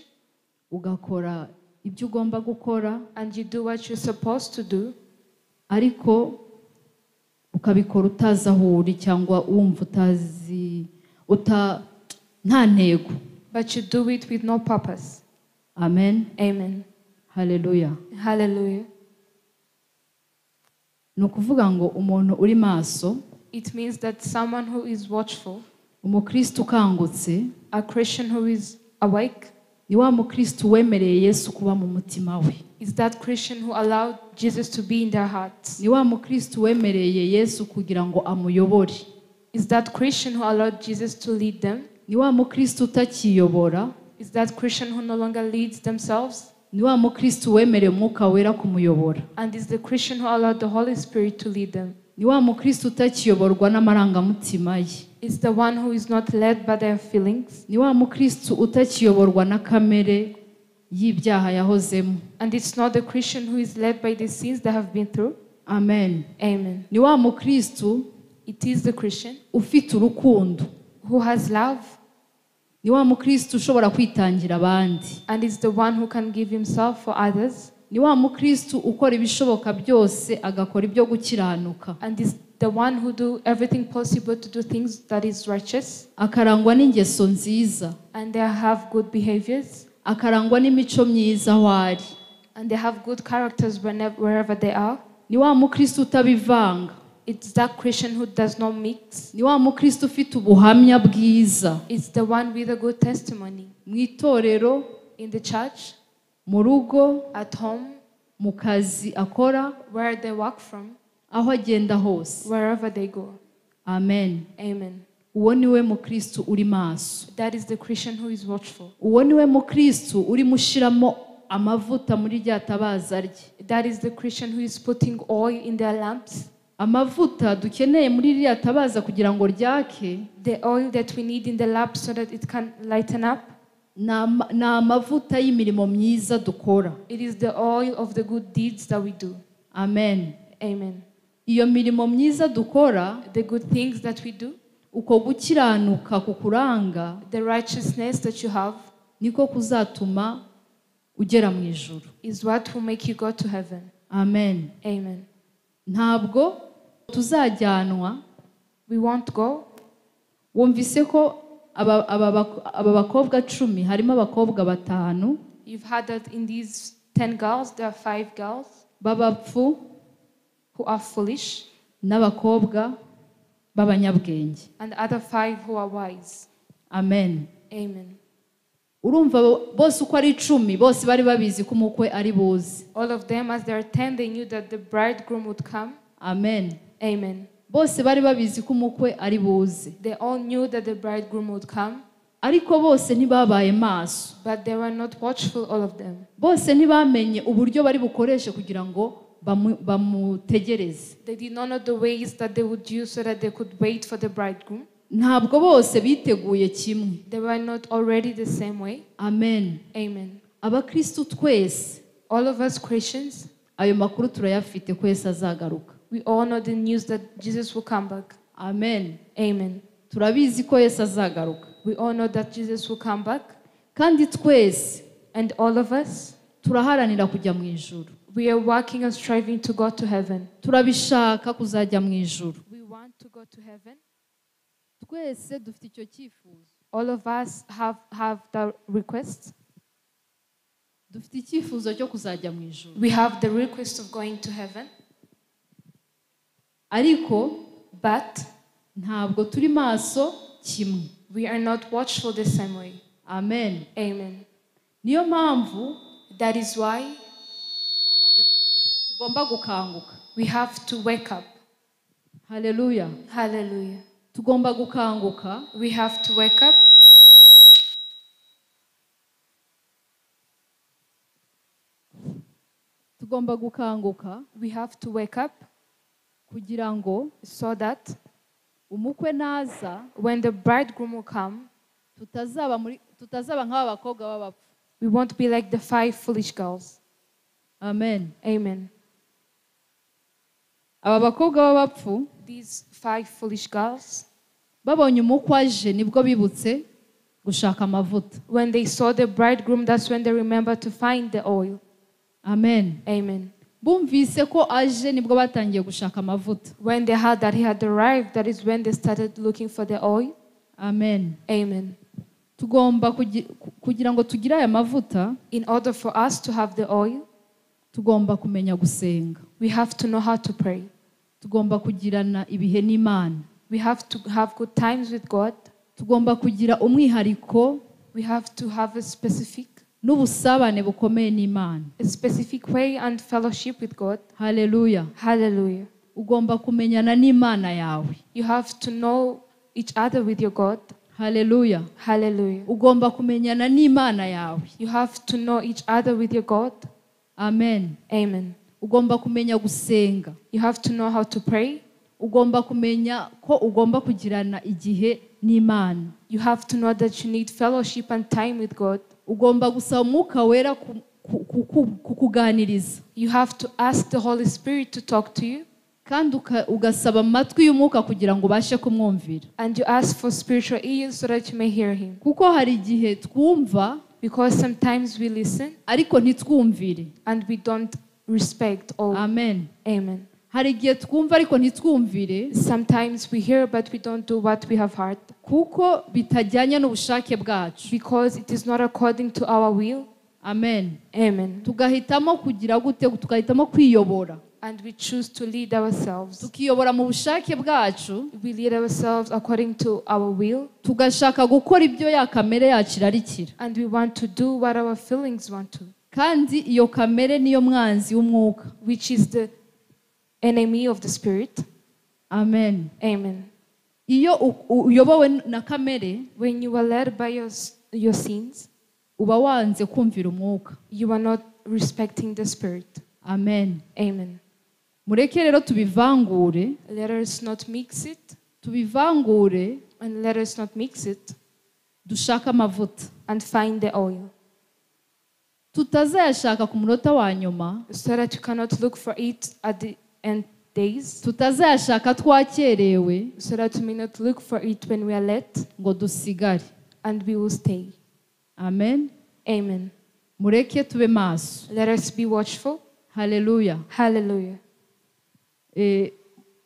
ugakora ibyo ugomba gukora and you do what you're supposed to do, ariko ukabikora utazi aho uri cyangwa wumva utazi uta nta ntego but you do it with no purpose. amen Amen. haleluya Hallelujah. ni ukuvuga ngo umuntu uri maso It means that someone who is watchful, umukristo ukangutse a Christian who is awake, ni wa mukristo wemereye yesu kuba mu mutima we is that Christian who allowed Jesus to be in their hearts. ni wa mukristo wemereye yesu kugira ngo amuyobore Is that Christian who allowed Jesus to lead them? ni wa mukristo utakiyobora Is that Christian who no longer leads themselves? ni wa mukristo wemereye umwuka wera kumuyobora And is the Christian who allowed the Holy Spirit to lead them? ni wa mukristo utakiyoborwa n'amarangamutima ye It's the one who is not led by their feelings, ni wa mukristo utakiyoborwa na kamere y'ibyaha yahozemo and it's not the Christian who is led by the sins they have been through. amen Amen. ni wa mukristo It is the Christian ufite urukundo who has love ni wa mukristo ushobora kwitangira abandi and is the one who can give himself for others, ni wa mukristo ukora ibishoboka byose agakora ibyo gukiranuka and is the one who do everything possible to do things that is righteous, akarangwa n'ingeso nziza and they have good behaviors, akarangwa n'imico myiza aho ari and they have good characters whenever, wherever they are. ni wa mukristo utabivanga It's that Christian who does not mix. ni wa mukristo ufite ubuhamya bwiza It's the one with a good testimony mu itorero in the church, mu rugo at home, mu kazi akora where they work from, aho agenda hose wherever they go. amen Amen. uwo ni we mukristu uri maso That is the Christian who is watchful. uwo ni we mukristu urimo ushyiramo amavuta muri rya tabaza rye That is the Christian who is putting oil in their lamps. amavuta dukeneye muri ririya tabaza kugira ngo ryake The oil that we need in the lamp so that it can lighten up. ni ama- ni amavuta y'imirimo myiza dukora It is the oil of the good deeds that we do. amen Amen. iyo mirimo myiza dukora The good things that we do, uko gukiranuka kukuranga the righteousness that you have, niko kuzatuma ugera mu ijuru is what will make you go to heaven. amen Amen. ntabwo tuzajyanwa We won't go. wumvise ko aba, aba, bak- aba bakobwa cumi harimo abakobwa batanu You've heard that in these 10 girls, there are five girls b'abapfu who are foolish n'abakobwa b'abanyabwenge and the other five who are wise. amen Amen. urumva bo- bose uko ari icumi bose bari babizi ko umukwe ari buze All of them, as they are 10, they knew that the bridegroom would come. amen Amen. bose bari babizi ko umukwe ari buze They all knew that the bridegroom would come, ariko bose ntibabaye maso but they were not watchful, all of them. bose ntibamenye uburyo bari bukoreshe kugira ngo bamu- bamutegereze They did not know the ways that they would use so that they could wait for the bridegroom. ntabwo bose biteguye kimwe They were not already the same way. amen Amen. abakristu twese All of us Christians, ayo makuru turayafite ko yesu azagaruka we all know the news that Jesus will come back. amen Amen. turabizi ko yesu azagaruka We all know that Jesus will come back. kandi twese And all of us, turaharanira kujya mu ijuru we are working and striving to go to heaven. turabishaka kuzajya mu ijuru We want to go to heaven. twese dufite icyo cyifuzo All of us have, have the request. dufite icyifuzo cyo kuzajya mu ijuru We have the request of going to heaven. ariko But ntabwo turi maso kimwe we are not watchful the same way. amen Amen. niyo mpamvu That is why tugomba gukanguka we have to wake up. haleluya Hallelujah. tugomba gukanguka We have to wake up. tugomba gukanguka We have to wake up kugira ngo so that umukwe naza when the bridegroom will come, tutazaba muri tutazaba nk'aba bakobwa b'abapfu we won't be like the five foolish girls. amen Amen. aba bakobwa b'abapfu These five foolish girls, babonye umukwe aje nibwo bibutse gushaka amavuta when they saw the bridegroom, that's when they remembered to find the oil. amen Amen. bumvise ko aje nibwo batangiye gushaka amavuta When they heard that he had arrived, that is when they started looking for the oil. amen Amen. tugomba kugi- ku- kugira ngo tugire aya mavuta In order for us to have the oil, tugomba kumenya gusenga we have to know how to pray. tugomba kugirana ibihe n'imana We have to have good times with God. tugomba kugira umwihariko We have to have a specific, n'ubusabane bukomeye n'imana a specific way and fellowship with God. haleluya Hallelujah. ugomba kumenyana n'imana yawe You have to know each other with your God. haleluya Hallelujah. ugomba kumenyana n'imana yawe You have to know each other with your God. amen Amen. ugomba kumenya gusenga You have to know how to pray. ugomba kumenya ko ugomba kugirana igihe n'imana You have to know that you need fellowship and time with God. ugomba gusaba umwuka wera ku- ku- ku- ku- kukuganiriza You have to ask the Holy Spirit to talk to you. kandi uka- ugasaba amatwi y'umwuka kugira ngo ubashe kumwumvira And you ask for spiritual ears so that you may hear Him. kuko hari igihe twumva Because sometimes we listen ariko ntitwumvire and we don't respect all. amen Amen. hari igihe twumva ariko ntitwumvire Sometimes we hear but we don't do what we have heard kuko bitajyanye n'ubushake bwacu because it is not according to our will. amen Amen. tugahitamo kugira gute tugahitamo kwiyobora And we choose to lead ourselves. tukiyobora mu bushake bwacu We lead ourselves according to our will tugashaka gukora ibyo ya kamere yacu irarikira and we want to do what our feelings want to, kandi iyo kamere niyo mwanzi w'umwuka which is the enemy of the spirit. amen Amen. iyo u- u- uyobowe na kamere When you are led by your, s- your sins, uba wanze kumvira umwuka you are not respecting the Spirit. amen Amen. mureke rero tubivangure Let us not mix it, tubivangure and let us not mix it dushake amavuta and find the oil, tutazayashaka ku munota wa nyuma so that you cannot look for it at the end days, tutazayashaka twakerewe so that we may not look for it when we are led, ngo dusigare and we will stay. amen Amen. mureke tube maso Let us be watchful. haleluya Hallelujah. Eh,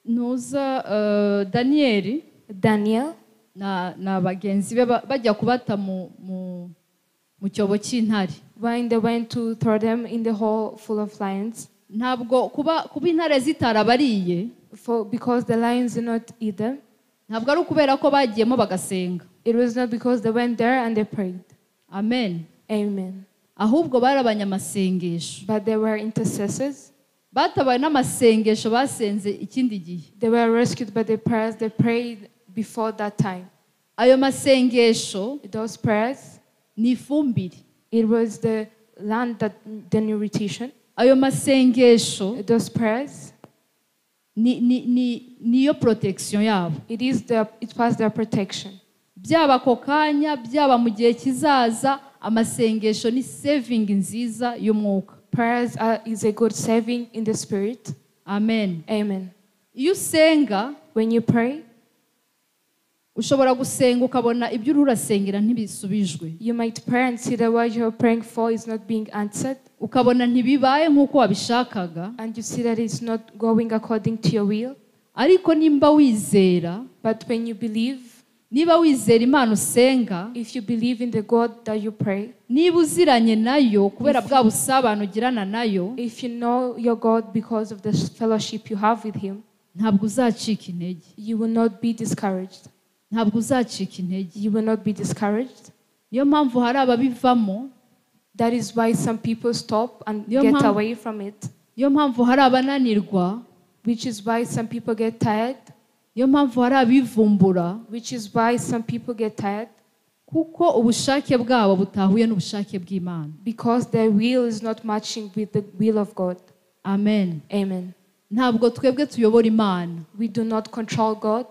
ntuza eh, daniyeli Daniel, na na bagenzi be ba- bajya kubata mu mu- mu cyobo cy'intare when they went to throw them in the hole full of lions, ntabwo kuba kuba intare zitarabariye for because the lions did not eat them, ntabwo ari ukubera ko bagiyemo bagasenga it was not because they went there and they prayed. amen Amen. ahubwo bari abanyamasengesho But they were intercessors. batabaye n'amasengesho basenze ikindi gihe They were rescued by the prayers they prayed before that time. ayo masengesho Those prayers, ni ifumbire it was the land that the nutrition. ayo masengesho Those prayers, ni- ni- ni- niyo protection yabo it is the it was their protection. byaba ako kanya byaba mu gihe kizaza amasengesho ni saving nziza y'umwuka Prayers are, is a good saving in the spirit. amen Amen. iyo usenga When you pray, ushobora gusenga ukabona ibyo uri urasengera ntibisubijwe you might pray and see that what you're praying for is not being answered, ukabona ntibibaye nk'uko wabishakaga and you see that it's not going according to your will. ariko nimba wizera But when you believe, niba wizera imana usenga if you believe in the God that you pray, niba uziranye nayo kubera bwa busabane ugirana nayo if you know your God because of the fellowship you have with Him, ntabwo uzacika intege you will not be discouraged. ntabwo uzacika intege You will not be discouraged. niyo mpamvu hari ababivamo That is why some people stop and Your get mom- away from it, niyo mpamvu hari abananirwa which is why some people get tired, niyo mpamvu hari abivumbura which is why some people get tired kuko ubushake bwabo butahuye n'ubushake bw'imana because their will is not matching with the will of God. amen Amen. ntabwo twebwe tuyobora imana We do not control God.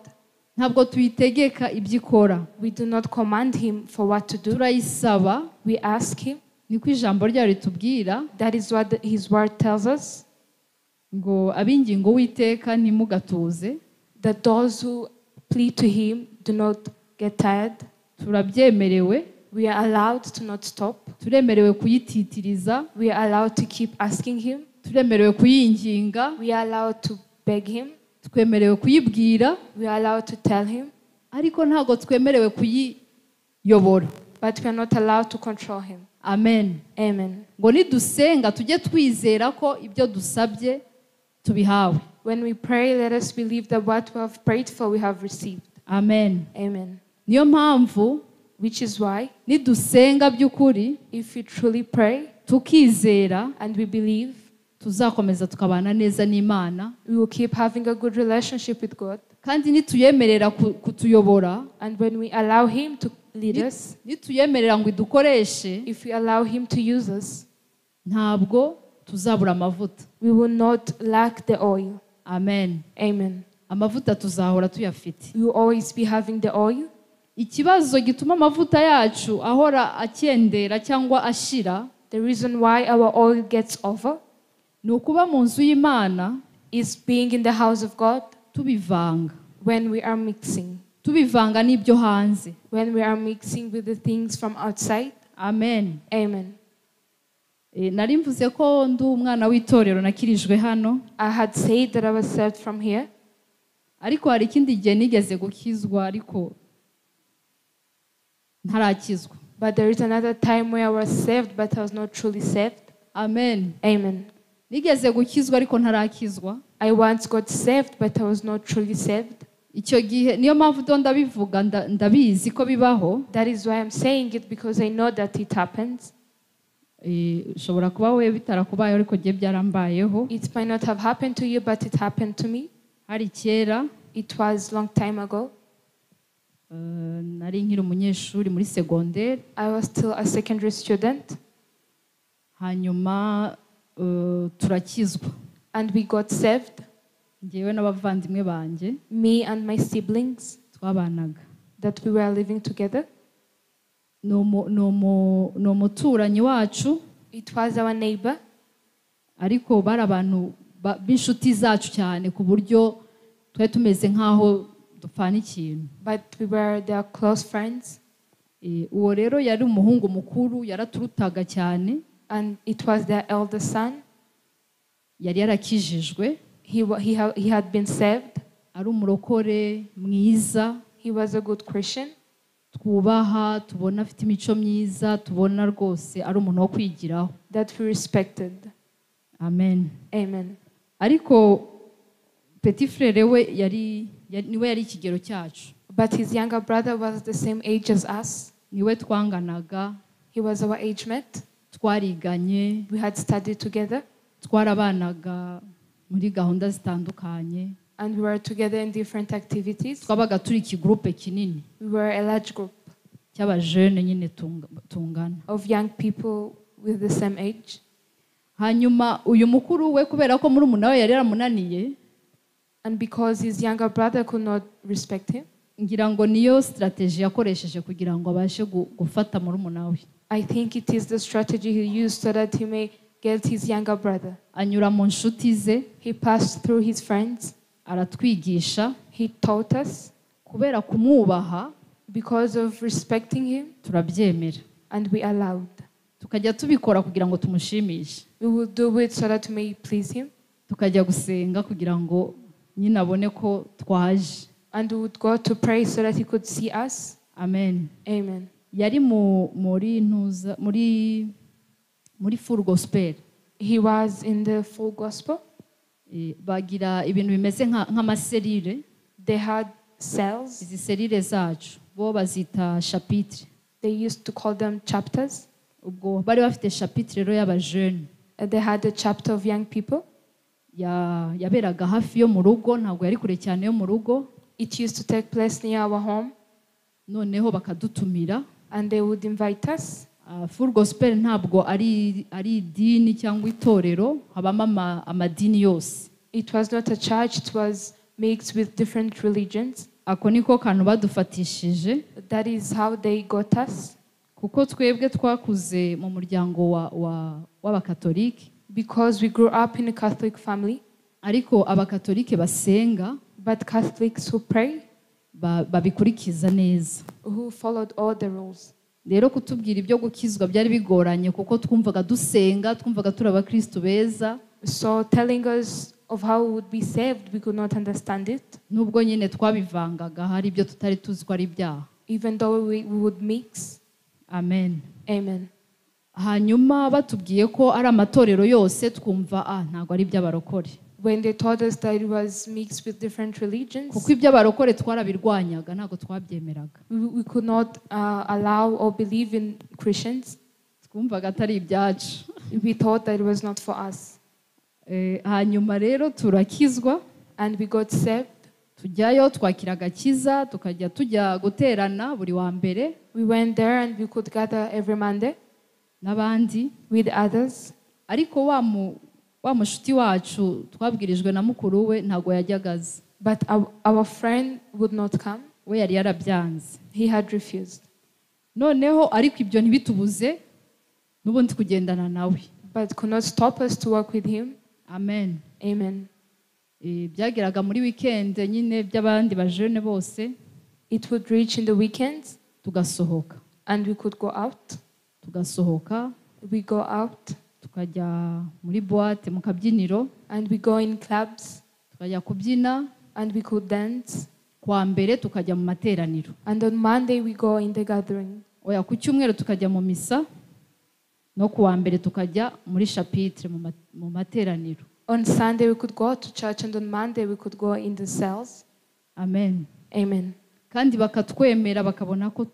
ntabwo tuyitegeka ibyo ikora We do not command Him for what to do. turayisaba We ask Him. niko ijambo ryayo ritubwira That is what the- His Word tells us ngo ab'ingingo w'iteka ntimugatuze that those who plead to Him do not get tired. turabyemerewe We are allowed to not stop. turemerewe kuyititiriza We are allowed to keep asking Him. turemerewe kuyinginga We are allowed to beg Him. twemerewe kuyibwira We are allowed to tell Him. ariko ntabwo twemerewe kuyiyobora But we are not allowed to control Him. amen Amen. ngo nidusenga tujye twizera ko ibyo dusabye tubihawe When we pray, let us believe that what we have prayed for, we have received. amen Amen. niyo mpamvu Which is why, nidusenga by'ukuri if we truly pray tukizera and we believe, tuzakomeza tukabana neza n'imana we will keep having a good relationship with God. kandi nituyemerera ku- kutuyobora And when we allow Him to lead us, nituyemerera ngo idukoreshe if we allow Him to use us, ntabwo tuzabura amavuta we will not lack the oil. amen Amen. amavuta tuzahora tuyafite We will always be having the oil. ikibazo gituma amavuta yacu ahora akendera cyangwa ashira The reason why our oil gets over ni ukuba mu nzu y'imana is being in the house of God tubivanga when we are mixing, tubivanga n'ibyo hanze when we are mixing with the things from outside. amen Amen. E, nari mvuze ko ndi umwana w'itorero nakirijwe hano I had said that I was saved from here, ariko hari ikindi gihe nigeze gukizwa ariko ntarakizwa but there is another time where I was saved, but I was not truly saved. amen Amen. nigeze gukizwa ariko ntarakizwa I once got saved, but I was not truly saved. icyo gihe niyo mpamvu do ndabivuga nda- ndabizi ko bibaho That is why I'm saying it because I know that it happens. E, ushobora kuba we bitarakubayeho ariko jye byarambayeho It might not have happened to you, but it happened to me. hari kera It was long time ago. eh, nari nkiri umunyeshuri muri segonderi I was still a secondary student hanyuma eh, turakizwa and we got saved, ngewe n'abavandimwe banjye me and my siblings twabanaga that we were living together. Ni umu- ni umu- ni umuturanyi wacu It was our neighbor, ariko bari abantu ba- b'inshuti zacu cyane ku buryo twari tumeze nk'aho dupfana ikintu but we were their close friends, Eh, uwo rero yari umuhungu mukuru yaraturutaga cyane and it was their elder son. yari yarakijijwe He, wa- he, ha- he had been saved. ari umurokore mwiza He was a good Christian. twubaha tubona afite imico myiza tubona rwose ari umuntu wo kwigiraho that we respected. amen Amen. ariko peti frere we yari yari- niwe yari ikigero cyacu But his younger brother was the same age as us. niwe twanganaga He was our age mate. twariganye We had studied together twarabanaga muri gahunda zitandukanye and we were together in different activities. twabaga turi ikigurupe kinini We were a large group cy'abajene nyine tunga- tungana of young people with the same age. hanyuma uyu mukuru we kubera ko muri we yari yaramunaniye And because his younger brother could not respect him, ngira ngo niyo sitarateji yakoresheje kugira ngo abashe gu- gufata muri we I think it is the strategy he used so that he may get his younger brother. anyura mu nshuti ze He passed through his friends, aratwigisha he taught us. kubera kumwubaha Because of respecting him, turabyemera and we allowed. tukajya tubikora kugira ngo tumushimishe We will do it so that we may please him. tukajya gusenga kugira ngo nyine abone ko twaje and we would go to pray so that he could see us. amen Amen. yari mu muri ntuza muri muri full gospel He was in the full gospel. Eh, bagira ibintu bimeze nka- nk'amaserire They had cells. izi serire zacu bo bazita shapitire They used to call them chapters. ubwo bari bafite shapitire rero y'abajene Uh, They had a chapter of young people. ya- yaberaga hafi yo mu rugo ntabwo yari kure cyane yo mu rugo It used to take place near our home, noneho bakadutumira and they would invite us. Ah, full gospel ntabwo ari ari idini cyangwa itorero habamo ama- amadini yose It was not a church, it was mixed with different religions. ako niko kantu badufatishije That is how they got us. kuko twebwe twakuze mu muryango wa- wa- w'abakatolike Because we grew up in a Catholic family, ariko abakatolike basenga but Catholics who pray, ba- babikurikiza neza who followed all the rules. rero kutubwira ibyo gukizwa byari bigoranye kuko twumvaga dusenga twumvaga turi abakristu beza So telling us of how we would be saved, we could not understand it, nubwo nyine twabivangaga hari ibyo tutari tuzi ko ari ibyaha even though we, we would mix. amen Amen. hanyuma batubwiye ko ari amatorero yose twumva ah ntabwo ari iby'abarokore When they told us that it was mixed with different religions, kuko iby'abarokore twarabirwanyaga ntabwo twabyemeraga we, we could not uh, allow or believe in Christians. twumvaga atari ibyacu We thought that it was not for us. Eh, hanyuma rero turakizwa And we got saved. tujyayo twakira agakiza tukajya tujya guterana buri wa mbere We went there and we could gather every Monday n'abandi with others. ariko wa mu- wa mushuti wacu twabwirijwe na mukuru we ntabwo yajyaga aza But our, our friend would not come. we yari yarabyanze He had refused. noneho ariko ibyo ntibitubuze n'ubundi kugendana nawe But could not stop us to work with him. amen Amen. Eh, byageraga muri wikendi nyine by'abandi bajene bose It would reach in the weekends tugasohoka and we could go out. tugasohoka We go out tukajya muri buwate mu kabyiniro and we go in clubs tukajya kubyina and we could dance. kwa mbere tukajya mu materaniro And on Monday we go in the gathering. oya ku cyumweru tukajya mu misa no ku wa mbere tukajya muri shapitire mu ma- mu materaniro On Sunday we could go to church and on Monday we could go in the cells. amen Amen. kandi bakatwemera bakabona ko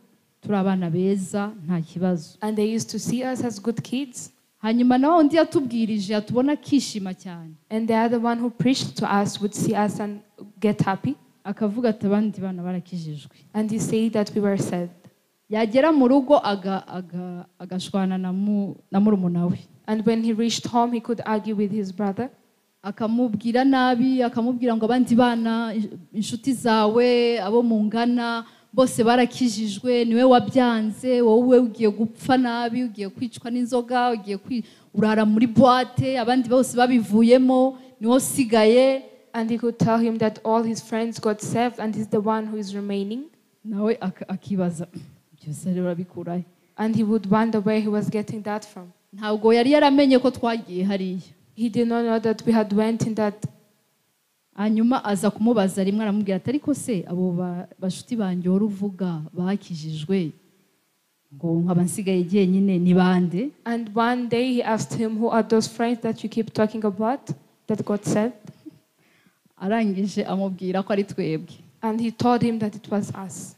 turi abana beza nta kibazo And they used to see us as good kids. hanyuma na wa undi yatubwirije yatubona akishima cyane And the other one who preached to us would see us and get happy. akavuga ati abandi bana barakijijwe and he said that we were saved. yagera mu rugo aga- aga- agashwana na mu- na murumuna we And when he reached home, he could argue with his brother. akamubwira nabi akamubwira ngo abandi bana ins- inshuti zawe abo mungana bose barakijijwe niwe wabyanze wowe ugiye gupfa nabi ugiye kwicwa n'inzoga ugiye kwi- urara muri boite abandi bose babivuyemo niwe usigaye And he could tell him that all his friends got saved and he's the one who is remaining. nawe ak- akibaza byose rero urabikurahe And he would wonder where he was getting that from. ntabwo yari yaramenye ko twagiye hariya He did not know that we had went in that. hanyuma aza kumubaza rimwe aramubwira ati ariko se abo ba- bashuti banjye wari uvuga bakijijwe ngo nkaba nsigaye jyenyine ni bande And one day he asked him, Who are those friends that you keep talking about that got saved? arangije amubwira ko ari twebwe And he told him that it was us.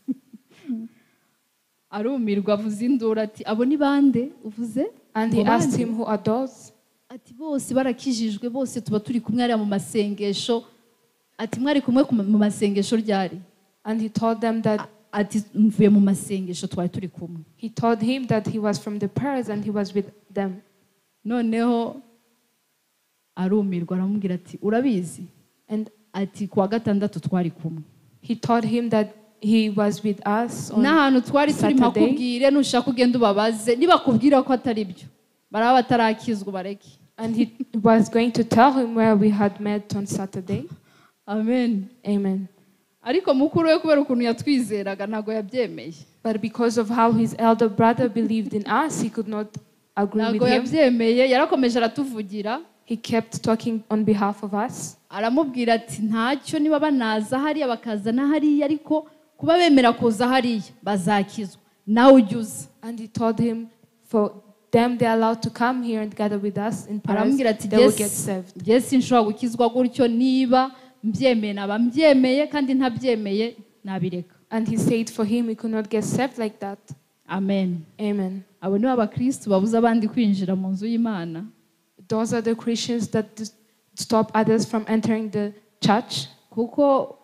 arumirwa avuza induru ati abo ni bande uvuze And he Ngo asked bande? him, Who are those? ati bose barakijijwe bose tuba turi kumwe hariya mu masengesho ati mwari kumwe ku ma- mu masengesho ryari And he told them that ati mvuye mu masengesho twari turi kumwe he told him that he was from the prayers and he was with them. noneho arumirwa aramubwira ati urabizi And ati kuwa gatandatu twari kumwe he told him that he was with us. On, n'ahantu twari turi Saturday. mpakubwire nushaka ugenda ubabaze nibakubwira ko atari byo baraba batarakizwa bareke And he was going to tell him where we had met on Saturday. amen Amen. ariko mukuru we kubera ukuntu yatwizeraga ntabwo yabyemeye But because of how his elder brother believed in us, he could not agree ntabwo with him. yabyemeye yarakomeje aratuvugira He kept talking on behalf of us. aramubwira ati ntacyo niba banaza hariya bakaza na hariya ariko kuba bemera kuza hariya bazakizwa nawe ujya uza And he told him, For them, they're allowed to come here and gather with us in Paris. aramubwira ati They will get "Jye saved. si- jye sinshobora gukizwa gutyo niba mbyemeye naba mbyemeye kandi ntabyemeye nabireka And he said, For him, we could not get saved like that. amen Amen. abo ni bo abakristu babuza abandi kwinjira mu nzu y'imana Those are the Christians that dis- stop others from entering the church kuko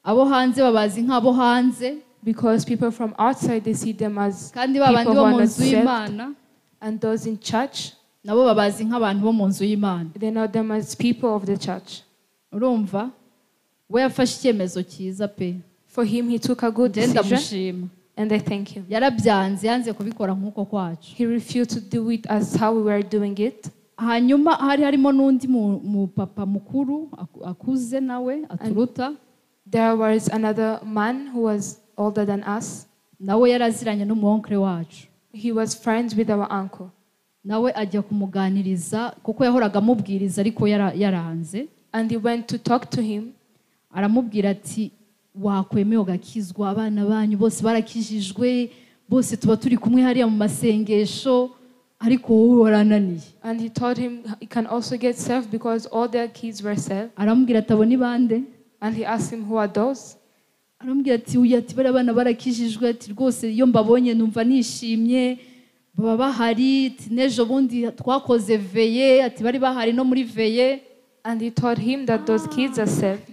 abo hanze babazi nk'abo hanze because people from outside they see them as kandi ba bandi People bo who mu are not nzu saved. y'imana and those in church nabo babazi nk'abantu bo mu nzu y'imana they know them as people of the church. urumva we yafashe icyemezo cyiza pe For him, he took a good njye decision, ndamushima and I thank him. yarabyanze yanze kubikora nk'uko kwacu He refused to do it as how we were doing it, hanyuma hari harimo n'undi mu- mupapa mukuru aku- akuze nawe aturuta there was another man who was older than us. nawe yaraziranye n'umuwonkere wacu He was friends with our uncle, nawe ajya kumuganiriza kuko yahoraga amubwiriza ariko yara- yaranze and he went to talk to him, aramubwira ati wakwemeye ugakizwa abana banyu bose barakijijwe bose tuba turi kumwe hariya mu masengesho ariko wowe warananiye and he told him he can also get saved because all their kids were saved. aramubwira ati abo ni bande And he asked him, "Who are those?" aramubwira ati uyu ati bariya bana barakijijwe ati rwose iyo mbabonye numva nishimye baba bahari ati n'ejo bundi twakoze veye ati bari bahari no muri veye And he told him that those kids are saved.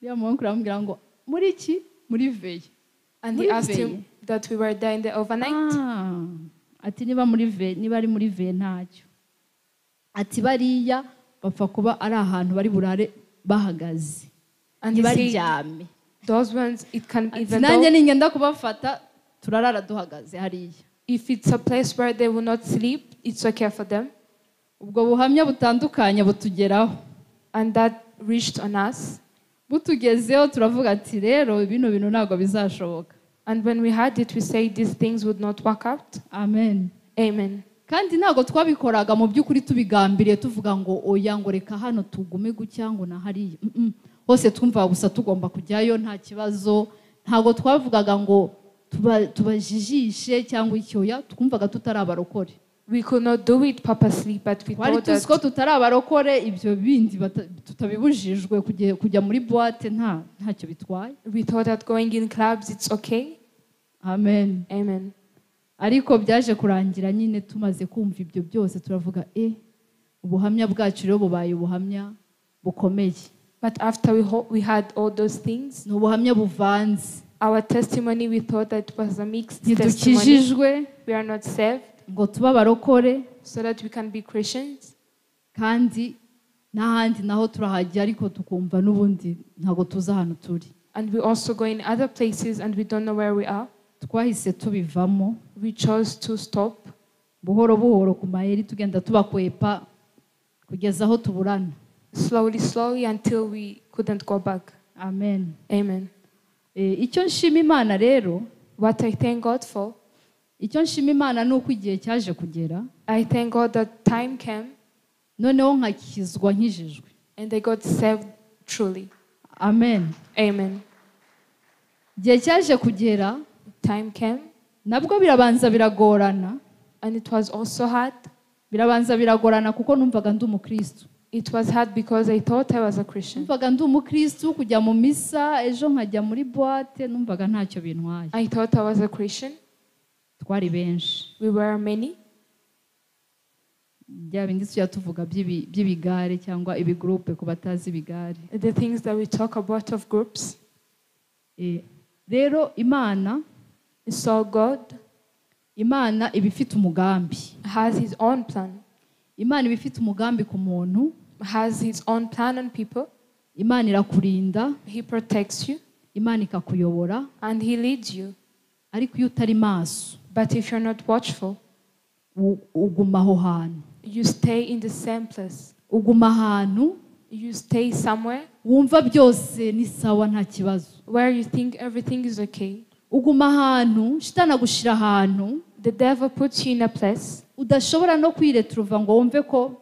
uriya muwonkere aramubwira ngo muri iki muri veye And he Muri asked veye. him that we were there in the overnight. Ah, ati niba muri ve niba ari muri ve ntacyo ati bariya bapfa kuba ari ahantu bari burare bahagaze And he said, ntibaryame "Those ones, it can ati even nanjye though ningenda kubafata turarara duhagaze hariya if it's a place where they will not sleep, it's okay for them." ubwo buhamya butandukanye butugeraho And that reached on us. butugezeho turavuga ati rero bino bintu ntabwo bizashoboka And when we had it, we said these things would not work out. amen Amen. kandi ntabwo twabikoraga mu by'ukuri tubigambiriye tuvuga ngo oya ngo reka hano tugume gutya ngo na hariya Mm-mm. hose twumvaga gusa tugomba kujyayo nta kibazo ntabwo twavugaga ngo tuba- tubajijishe cyangwa iki oya twumvaga tutari abarokore We could not do it purposely, but we twari thought tuzi ko that tutari abarokore ibyo bindi bata- tutabibujijwe kujya- kujya muri buwate nta ntacyo bitwaye we thought that going in clubs it's okay. amen Amen. ariko byaje kurangira nyine tumaze kumva ibyo byose turavuga e ubuhamya bwacu rero bubaye ubuhamya bukomeye But after we, ho- we had all those things, ni ubuhamya buvanze our testimony, we thought that it was a mixed testimony. ntidukijijwe We are not saved ngo tube abarokore so that we can be Christians. kandi n'ahandi naho turahajya ariko tukumva n'ubundi ntabwo tuzi ahantu turi And we also go in other places and we don't know where we are. twahise tubivamo We chose to stop buhoro buhoro ku mayeri tugenda tubakwepa kugeza aho tuburana slowly, slowly until we couldn't go back. amen Amen. Eh, icyo nshima imana rero What I thank God for, icyo nshima imana ni uko igihe cyaje kugera I thank God that time came noneho nkakizwa nkijijwe and I got saved truly. amen Amen. igihe cyaje kugera Time came nabwo birabanza biragorana and it was also hard. birabanza biragorana kuko numvaga ndi umukristo It was hard because I thought I was a Christian. numvaga ndi umukristo kujya mu misa ejo nkajya muri boite numvaga ntacyo bintwaye I thought I was a Christian. twari benshi We were many. bya bindi tujya tuvuga by'ibi- by'ibigare cyangwa ibigurupe ku batazi ibigare The things that we talk about of groups. Eh, rero imana So God imana iba ifite umugambi has His own plan, imana iba ifite umugambi ku muntu has His own plan on people. imana irakurinda He protects you imana ikakuyobora and He leads you. ariko iyo utari maso But if you're not watchful, u- uguma aho hantu you stay in the same place. uguma ahantu You stay somewhere wumva byose ni sawa nta kibazo where you think everything is okay. uguma ahantu shitana gushira ahantu The devil puts you in a place udashobora no kwireturuva ngo wumve ko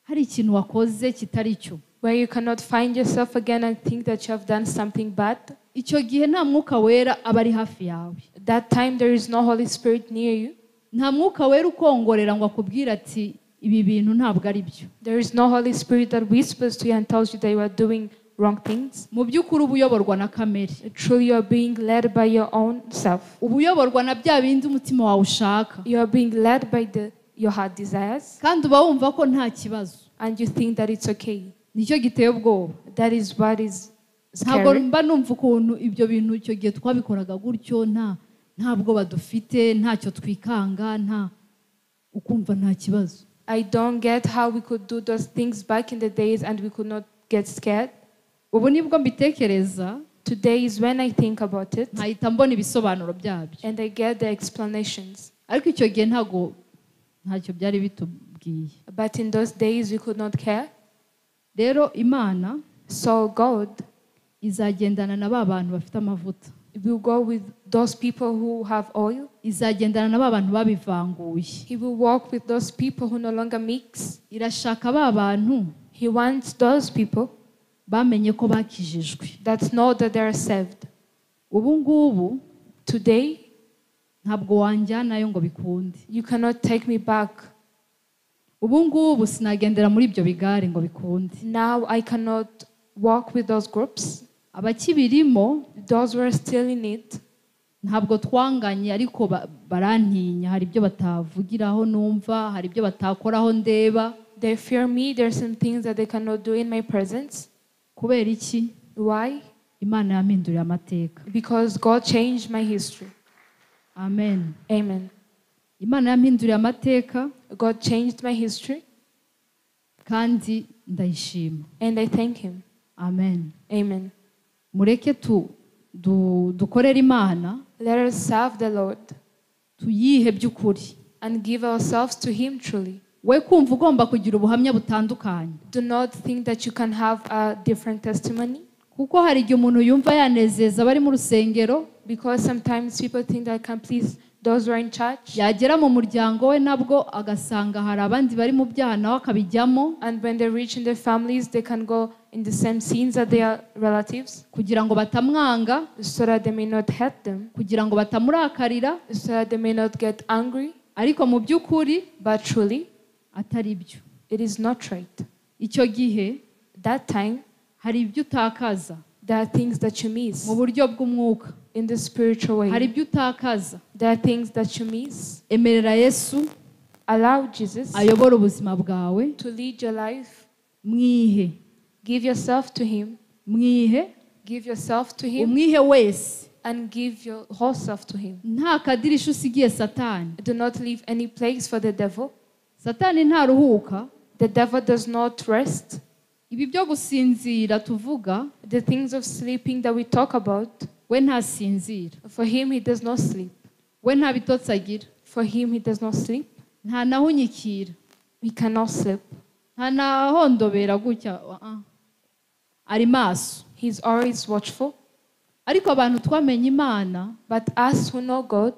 hari ikintu wakoze kitari cyo where you cannot find yourself again and think that you have done something bad. icyo gihe nta mwuka wera aba ari hafi yawe That time there is no Holy Spirit near you. nta mwuka wera ukongorera ngo akubwire ati ibi bintu ntabwo ari byo There is no Holy Spirit that whispers to you and tells you that you are doing wrong things. mu by'ukuri uba uyoborwa na kamere Truly, you are being led by your own self. uba uyoborwa na bya bindi umutima wawe ushaka You are being led by the, your heart desires kandi uba wumva ko nta kibazo and you think that it's okay. nicyo giteye ubwoba That is what is ntabwo scary. mba numva ukuntu ibyo bintu icyo gihe twabikoraga gutyo nta nta bwoba dufite ntacyo twikanga nta ukumva nta kibazo I don't get how we could do those things back in the days and we could not get scared. ubu nibwo mbitekereza Today is when I think about it nkahita mbona ibisobanuro byabyo and I get the explanations. ariko icyo gihe ntabwo ntacyo byari bitubwiye But in those days, we could not care. rero imana So God izagendana na ba bantu bafite amavuta will go with those people who have oil. izagendana na ba bantu babivanguye He will walk with those people who no longer mix. irashaka ba bantu He wants those people bamenye ko bakijijwe that know that they are saved. ubu ngubu Today, ntabwo wanjyanayo ngo bikunde you cannot take me back. ubu ngubu sinagendera muri ibyo bigare ngo bikunde Now I cannot walk with those groups. abakibirimo Those who are still in it, ntabwo twanganye ariko ba- barantinya hari ibyo batavugiraho numva hari ibyo batakoraho ndeba they fear me. There are some things that they cannot do in my presence. kubera iki Why? imana yampinduriye amateka Because God changed my history. amen Amen. imana yampinduriye amateka God changed my history kandi ndayishima and I thank Him. amen Amen. mureke tu du, dukorere imana Let us serve the Lord tuyihe by'ukuri and give ourselves to Him truly. we kumva ugomba kugira ubuhamya butandukanye Do not think that you can have a different testimony kuko hari igihe umuntu yumva yanezeza abari mu rusengero because sometimes people think that I can please those who are in church. yagera mu muryango we nabwo agasanga hari abandi bari mu byaha nawe akabijyamo And when they reach in their families, they can go in the same scenes as their relatives kugira ngo batamwanga so that they may not hurt them, kugira ngo batamurakarira so that they may not get angry. ariko mu by'ukuri But truly, atari byo it is not right. icyo gihe That time, hari ibyo utakaza there are things that you miss mu buryo bw'umwuka in the spiritual hari way. ibyo utakaza There are things that you miss. emerera yesu Allow Jesus ayobore ubuzima bwawe to lead your life. mwihe Give yourself to Him. mwihe Give yourself to Him umwihe wese and give your whole self to Him. nta kadirisha usigiye satani Do not leave any place for the devil. satani ntaruhuka The devil does not rest. ibi byo gusinzira tuvuga The things of sleeping that we talk about, we ntasinzira for him he does not sleep. we nta bitotsi agira For him he does not sleep. nta naho unyikira He cannot sleep. nta nahondobera gutya uh-uh. ari maso He's always watchful. ariko abantu twamenye imana But us who know God,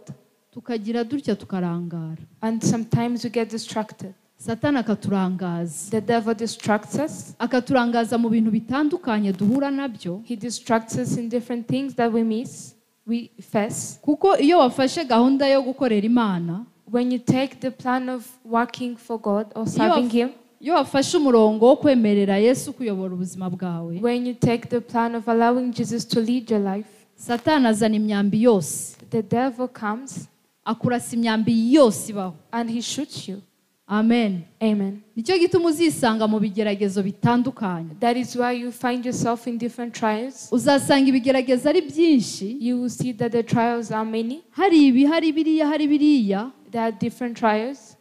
tukagira dutya tukarangara and sometimes we get distracted. satani akaturangaza The devil distracts us. akaturangaza mu bintu bitandukanye duhura nabyo He distracts us in different things that we miss, we face. kuko iyo wafashe gahunda yo gukorera imana When you take the plan of working for God or iyo serving waf- Him, iyo wafashe umurongo wo kwemerera yesu kuyobora ubuzima bwawe when you take the plan of allowing Jesus to lead your life, satani azana imyambi yose the devil comes akurasa imyambi yose ibaho and he shoots you. amen Amen. nicyo gituma uzisanga mu bigeragezo bitandukanye That is why you find yourself in different trials. uzasanga ibigeragezo ari byinshi You will see that the trials are many. hari ibi hari biriya hari biriya There are different trials.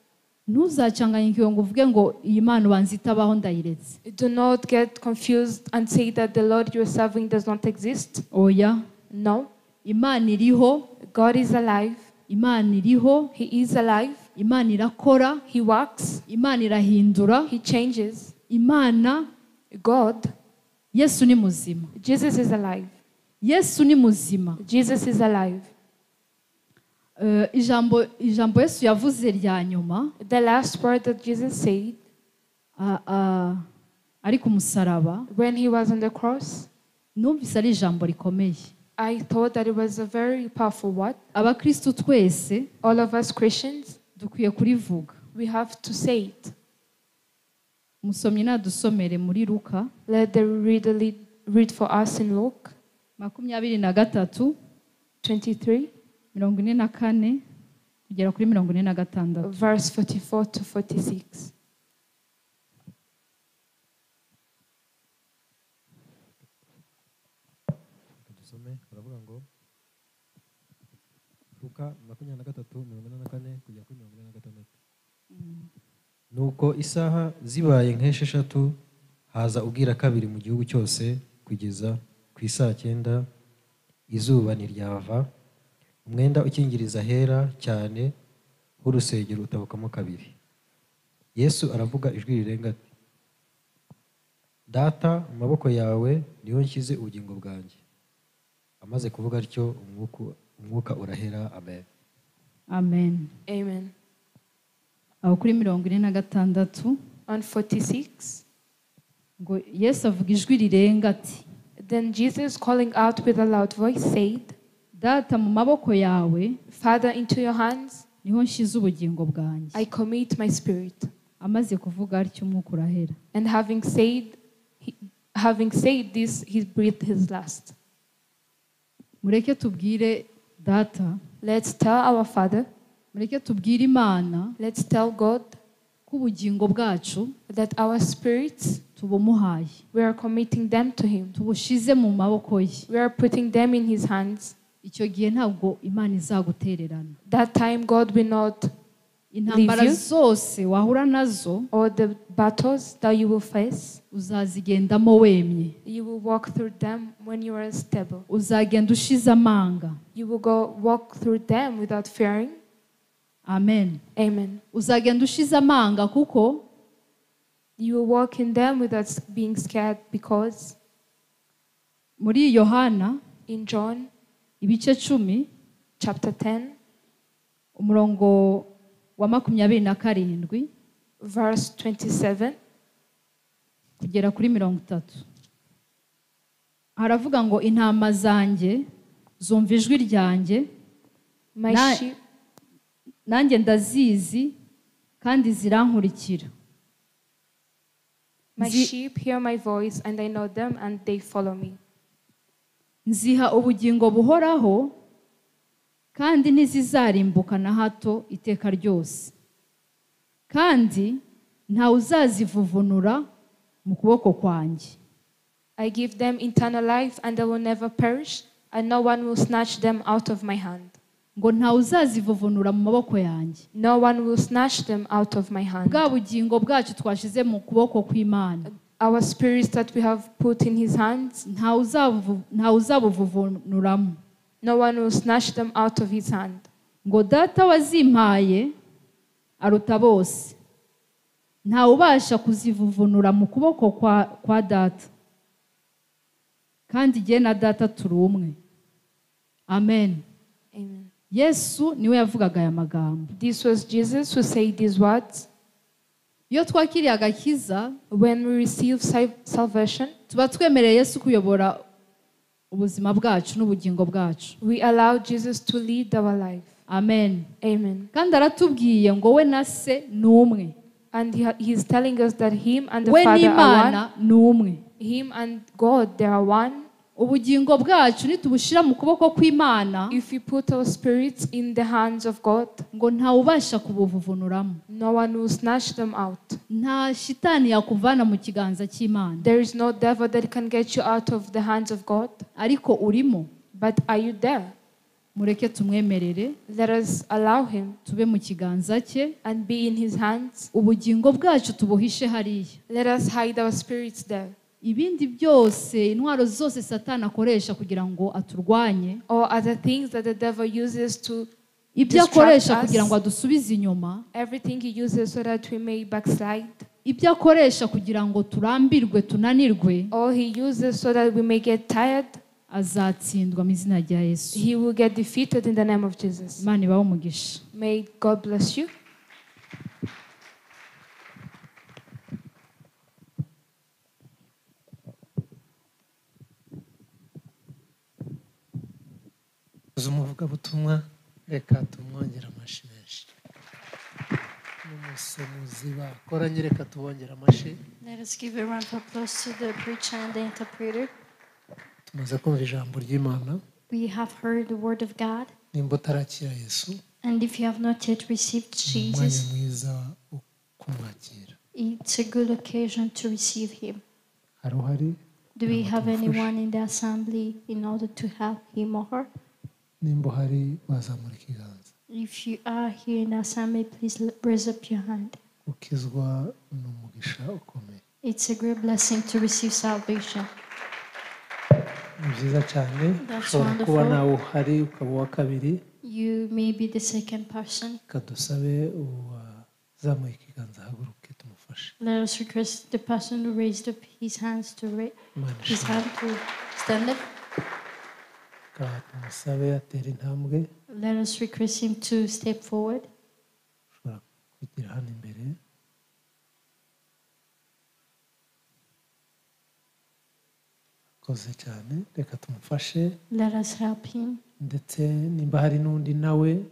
ntuzacanganyuke ngo uvuge ngo iyi mpano ubanza itabaho ndayiretse Do not get confused and say that the Lord you are serving does not exist. oya No. imana iriho God is alive. imana iriho He is alive. imana irakora He works. imana irahindura He changes. imana God, yesu ni muzima Jesus is alive. yesu ni muzima Jesus is alive. Eh, ijambo ijambo yesu yavuze rya nyuma The last word that Jesus said ah, ah, ari ku musaraba when he was on the cross, numvise ari ijambo rikomeye I thought that it was a very powerful word. abakristo twese All of us Christians, dukwiye kurivuga we have to say it. umusomyi nadusomere muri luka Let the reader lead, read for us in Luke makumyabiri na gatatu 23, mirongo ine na kane kugera kuri mirongo ine na gatandatu verse 44 to 46. dusome baravuga ngo luka makumyabiri na gatatu mirongo ine na kane kugera kuri mirongo ine na gatandatu nuko isaha zibaye nk'esheshatu haza ubwira kabiri mu gihugu cyose kugeza ku isaa cyenda izuba ntiryava umwenda ukingiriza hera cyane w'urusengero utabukamo kabiri yesu aravuga ijwi rirenga ati data mu maboko yawe niho nshyize ubugingo bwanjye amaze kuvuga atyo umwuku- umwuka urahera amen amen Amen. aho kuri mirongo ine na gatandatu On 46, ngo yesu avuga ijwi rirenga ati then Jesus, calling out with a loud voice, said, data mu maboko yawe Father, into your hands niho nshyize ubugingo bwanjye I commit my spirit. amaze kuvuga atyo umwuka urahera And having said, he, having said this, he breathed his last. mureke tubwire data Let's tell our Father, mureke tubwire imana let's tell God ko ubugingo bwacu that our spirits, tubumuhaye we are committing them to Him. tubushize mu maboko ye We are putting them in His hands. icyo gihe ntabwo imana izagutererana That time God will not, intambara Leave you. zose wahura nazo all the battles that you will face, uzazigendamo wemye you will walk through them when you are stable. uzagenda ushize amanga You will go walk through them without fearing. amen Amen. uzagenda ushize amanga kuko You will walk in them without being scared because muri yohana in John ibice cumi chapter 10, umurongo wa makumyabiri na karindwi verse 27, kugera kuri mirongo itatu haravuga ngo intama zanjye zumva ijwi ryanjye my Na- sheep, nanjye ndazizi kandi zirankurikira my zi- sheep hear my voice, and I know them, and they follow me. nziha ubugingo buhoraho kandi ntizizarimbuka na hato iteka ryose kandi ntawe uzazivuvunura mu kuboko kwanjye I give them eternal life, and they will never perish, and no one will snatch them out of my hand. ngo ntawe uzazivovonura mu maboko yanjye No one will snatch them out of my hand. bwa bugingo bwacu twashize mu kuboko kw'imana Our spirits that we have put in His hands, ntawe uzabuvu- ntawe uzabuvuvunuramo no one will snatch them out of His hand. ngo data wazimpaye aruta bose ntawe ubasha kuzivuvunura mu kuboko kwa kwa data kandi igihe na data turi umwe amen Amen. yesu niwe yavugaga aya magambo This was Jesus who said these words. iyo twakiriye agakiza When we receive sa- salvation, tuba twemereye yesu kuyobora ubuzima bwacu n'ubugingo bwacu we allow Jesus to lead our life. amen Amen. kandi aratubwiye ngo we na se ni umwe And he, ha- He's telling us that Him and the we Father are one. n'imana ni umwe Him and God, they are one. ubugingo bwacu nitubushyira mu kuboko kw'imana If we put our spirits in the hands of God, ngo ntawe ubasha kubuvunuramo no one will snatch them out. nta shitani yakuvana mu kiganza cy'imana There is no devil that can get you out of the hands of God. ariko urimo But are you there? mureke tumwemerere Let us allow Him tube mu kiganza cye and be in His hands. ubugingo bwacu tubuhishe hariya Let us hide our spirits there. ibindi byose intwaro zose satani akoresha kugira ngo aturwanye Or other things that the devil uses to, ibyo Distract akoresha us. kugira ngo adusubize inyuma everything he uses so that we may backslide. ibyo akoresha kugira ngo turambirwe tunanirwe Or he uses so that we may get tired. azatsindwa mu izina rya yesu He will get defeated in the name of Jesus. imana ibahe umugisha May God bless you. uzi umuvugabutumwa reka tumwongere amashi menshi n'umusemuzi bakoranye reka tubongere amashi Let us give a round of applause to the preacher and the interpreter. tumaze kumva ijambo ry'imana We have heard the word of God, nimba utarakira yesu and if you have not yet received ni umwanya Jesus, mwiza wo kumwakira it's a good occasion to receive him. hari uhari Do we have anyone in the assembly in order to help him or her? nimba uhari wazamura ikiganza If you are here in the assembly, please l- raise up your hand. ukizwa ni umugisha ukomeye It's a great blessing to receive salvation. ni byiza cyane That's ushobora kuba wonderful. nawe uhari ukaba uwa kabiri You may be the second person. reka dusabe uwazamuye ikiganza ahaguruke tumufashe Let us request the person who raised up his hands to ra- imana his ishimwe hand to stand up. reka tumusabe atera intambwe Let us request him to step forward. ushobora kwigira hano imbere akoze cyane reka tumufashe Let us help him. ndetse nimba hari n'undi nawe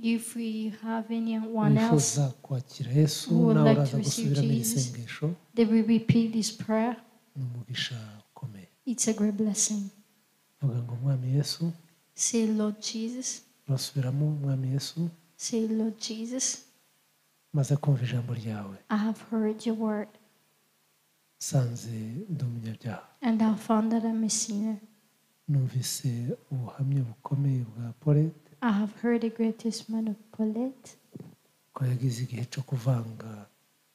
If we have anyone else, wifuza kwakira yesu who would nawe like to uraza receive gusubiramo iri Jesus. sengesho they will repeat this prayer. ni umugisha ukomeye It's a great blessing. vuga ngo mwami yesu Say, Lord Jesus. urasubiramo mwami yesu Say, Lord Jesus, maze kumva ijambo ryawe I have heard your word, nsanze ndi umunyabyaha and I found that I'm a sinner. numvise ubuhamya bukomeye bwa polete I have heard the great testimony of Paulette ko yagize igihe cyo kuvanga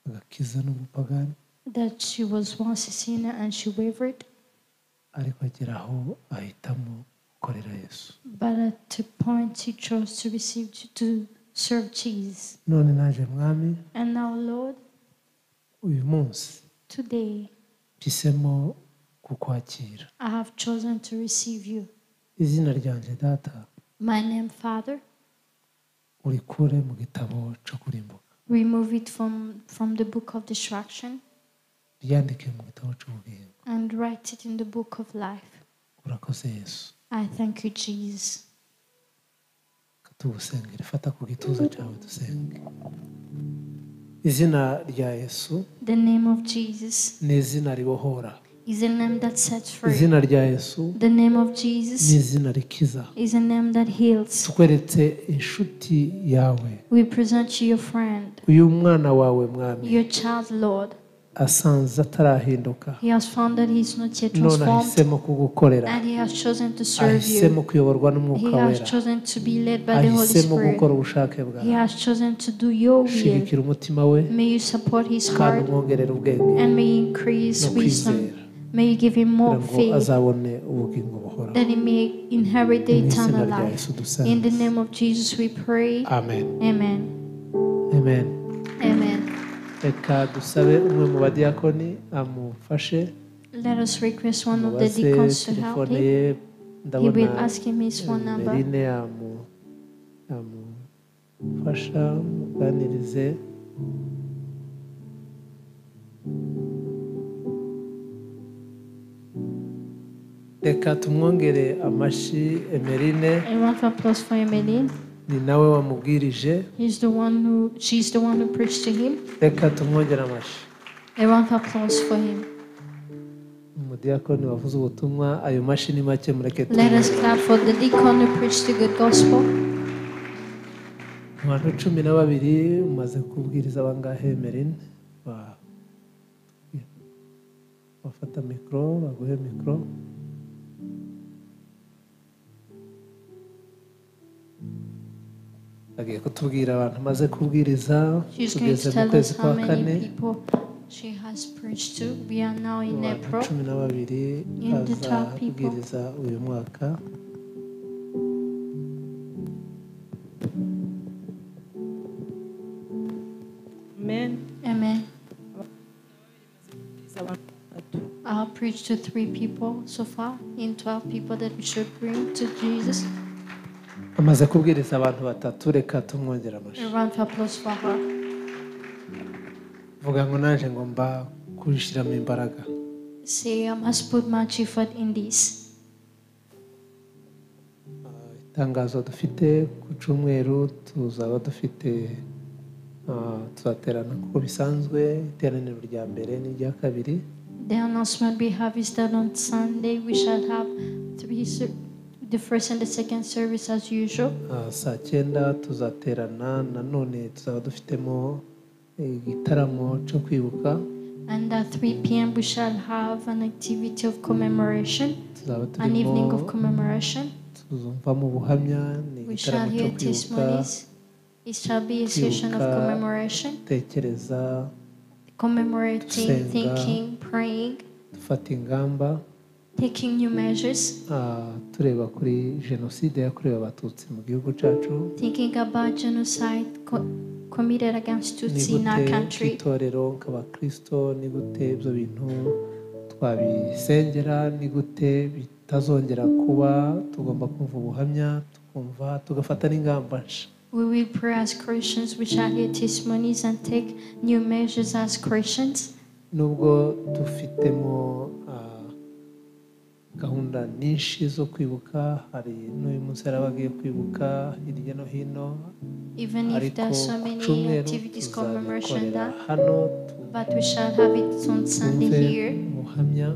agakiza n'ubupagani that she was once a sinner and she wavered, ariko agera aho ahitamo gukorera yesu but at the point she chose to receive to serve Jesus. none naje mwami And now, Lord, uyu munsi today mpisemo kukwakira I have chosen to receive you. izina ryanjye data My name, Father, urikure mu gitabo cyo kurimbuka remove it from, from the book of destruction ryandike mu gitabo cy'ubugingo and write it in the book of life. urakoze yesu I thank you, Jesus. katugusengera ifata ku gituza cyawe dusenge izina rya yesu The name of Jesus ni izina ribohora is a name that sets free. izina rya yesu The name of ni Jesus izina rikiza is a name that heals. tukweretse inshuti yawe We present you your friend, uyu mwana wawe mwami your child, Lord. asanze atarahinduka He has found that he's not yet none transformed ahisemo kugukorera and he has chosen to serve ahisemo you. kuyoborwa He n'umwuka has wera chosen to be led by the Holy ahisemo gukora Spirit. ubushake He bwawe has chosen to do your will. shigikira umutima we May you support his kandi heart umwongerere ubwenge and may you no increase kwizera wisdom. May you give him more kugira ngo faith azabone ubugingo buhoraho that he may inherit the mu izina eternal rya life. yesu dusenge In the name of Jesus we pray. amen Amen. amen Amen. reka dusabe umwe mu badiyakoni amufashe Let us request one of the mubaze deacons to help telefone him. ye He will ndabona ask him his phone number. merine yamu- yamufasha muganirize reka tumwongere amashyi emerine A round of applause for Emeline. ni nawe wamubwirije He's the one who she's the one who preached to him. reka tumwongere amashyi A round of applause for him. umudiyakoni wavuze ubutumwa ayo mashyi ni make mureke Let us tumwongere clap for the deacon who preached the good gospel. abantu cumi na babiri umaze kubwiriza bangahe merine Ba- bafata mikoro baguhe mikoro agiye kutubwira abantu maze kubwiriza She's going tugeze to mu tell kwezi us kwa how kane many people she has preached to. We are now in abantu April. cumi na babiri And the twelve people. bazabwiriza uyu mwaka Amen. Amen. Bwiza abantu batatu. I'll preach to three people so far in twelve people that we should bring to Jesus. amaze kubwiriza abantu batatu reka tumwongera A amashyi round of applause for her. vuga ngo naje ngo mba kubishyiramo imbaraga Say I must put much effort in this. itangazo dufite ku cyumweru tuzaba dufite ah, tuzaterana kuko bisanzwe iteraniro rya mbere n'irya kabiri The announcement we have is that on Sunday we shall have three ser- the first and the second service as usual. Ah, saa cyenda tuzaterana nanone tuzaba dufitemo eh, igitaramo cyo kwibuka And at 3 p.m. we shall have an activity of commemoration, tuzaba an evening of turimo commemoration. tuzumvamo ubuhamya ni We shall igitaramo cyo hear kwibuka testimonies. It shall be a session of Kwibuka. commemoration, tekereza commemorating, Gusenga. thinking, praying, dufata ingamba taking new measures, ah, tureba kuri jenoside yakorewe abatutsi mu gihugu cyacu thinking about genocide co- committed against ni Tutsi in our gute country. nk'itorero nk'abakristo ni gute ibyo bintu twabisengera ni gute bitazongera kuba tugomba kumva ubuhamya tukumva tugafata n'ingamba nshya We will pray as Christians, we shall hear testimonies and take new measures as Christians. nubwo dufitemo ah, gahunda nyinshi zo kwibuka hari n'uyu munsi hari abagiye kwibuka hirya no hino Even if ariko there are so ku many cyumweru activities commemoration tuzabikorera that, hano but we shall have it on Sunday twumve here. ubuhamya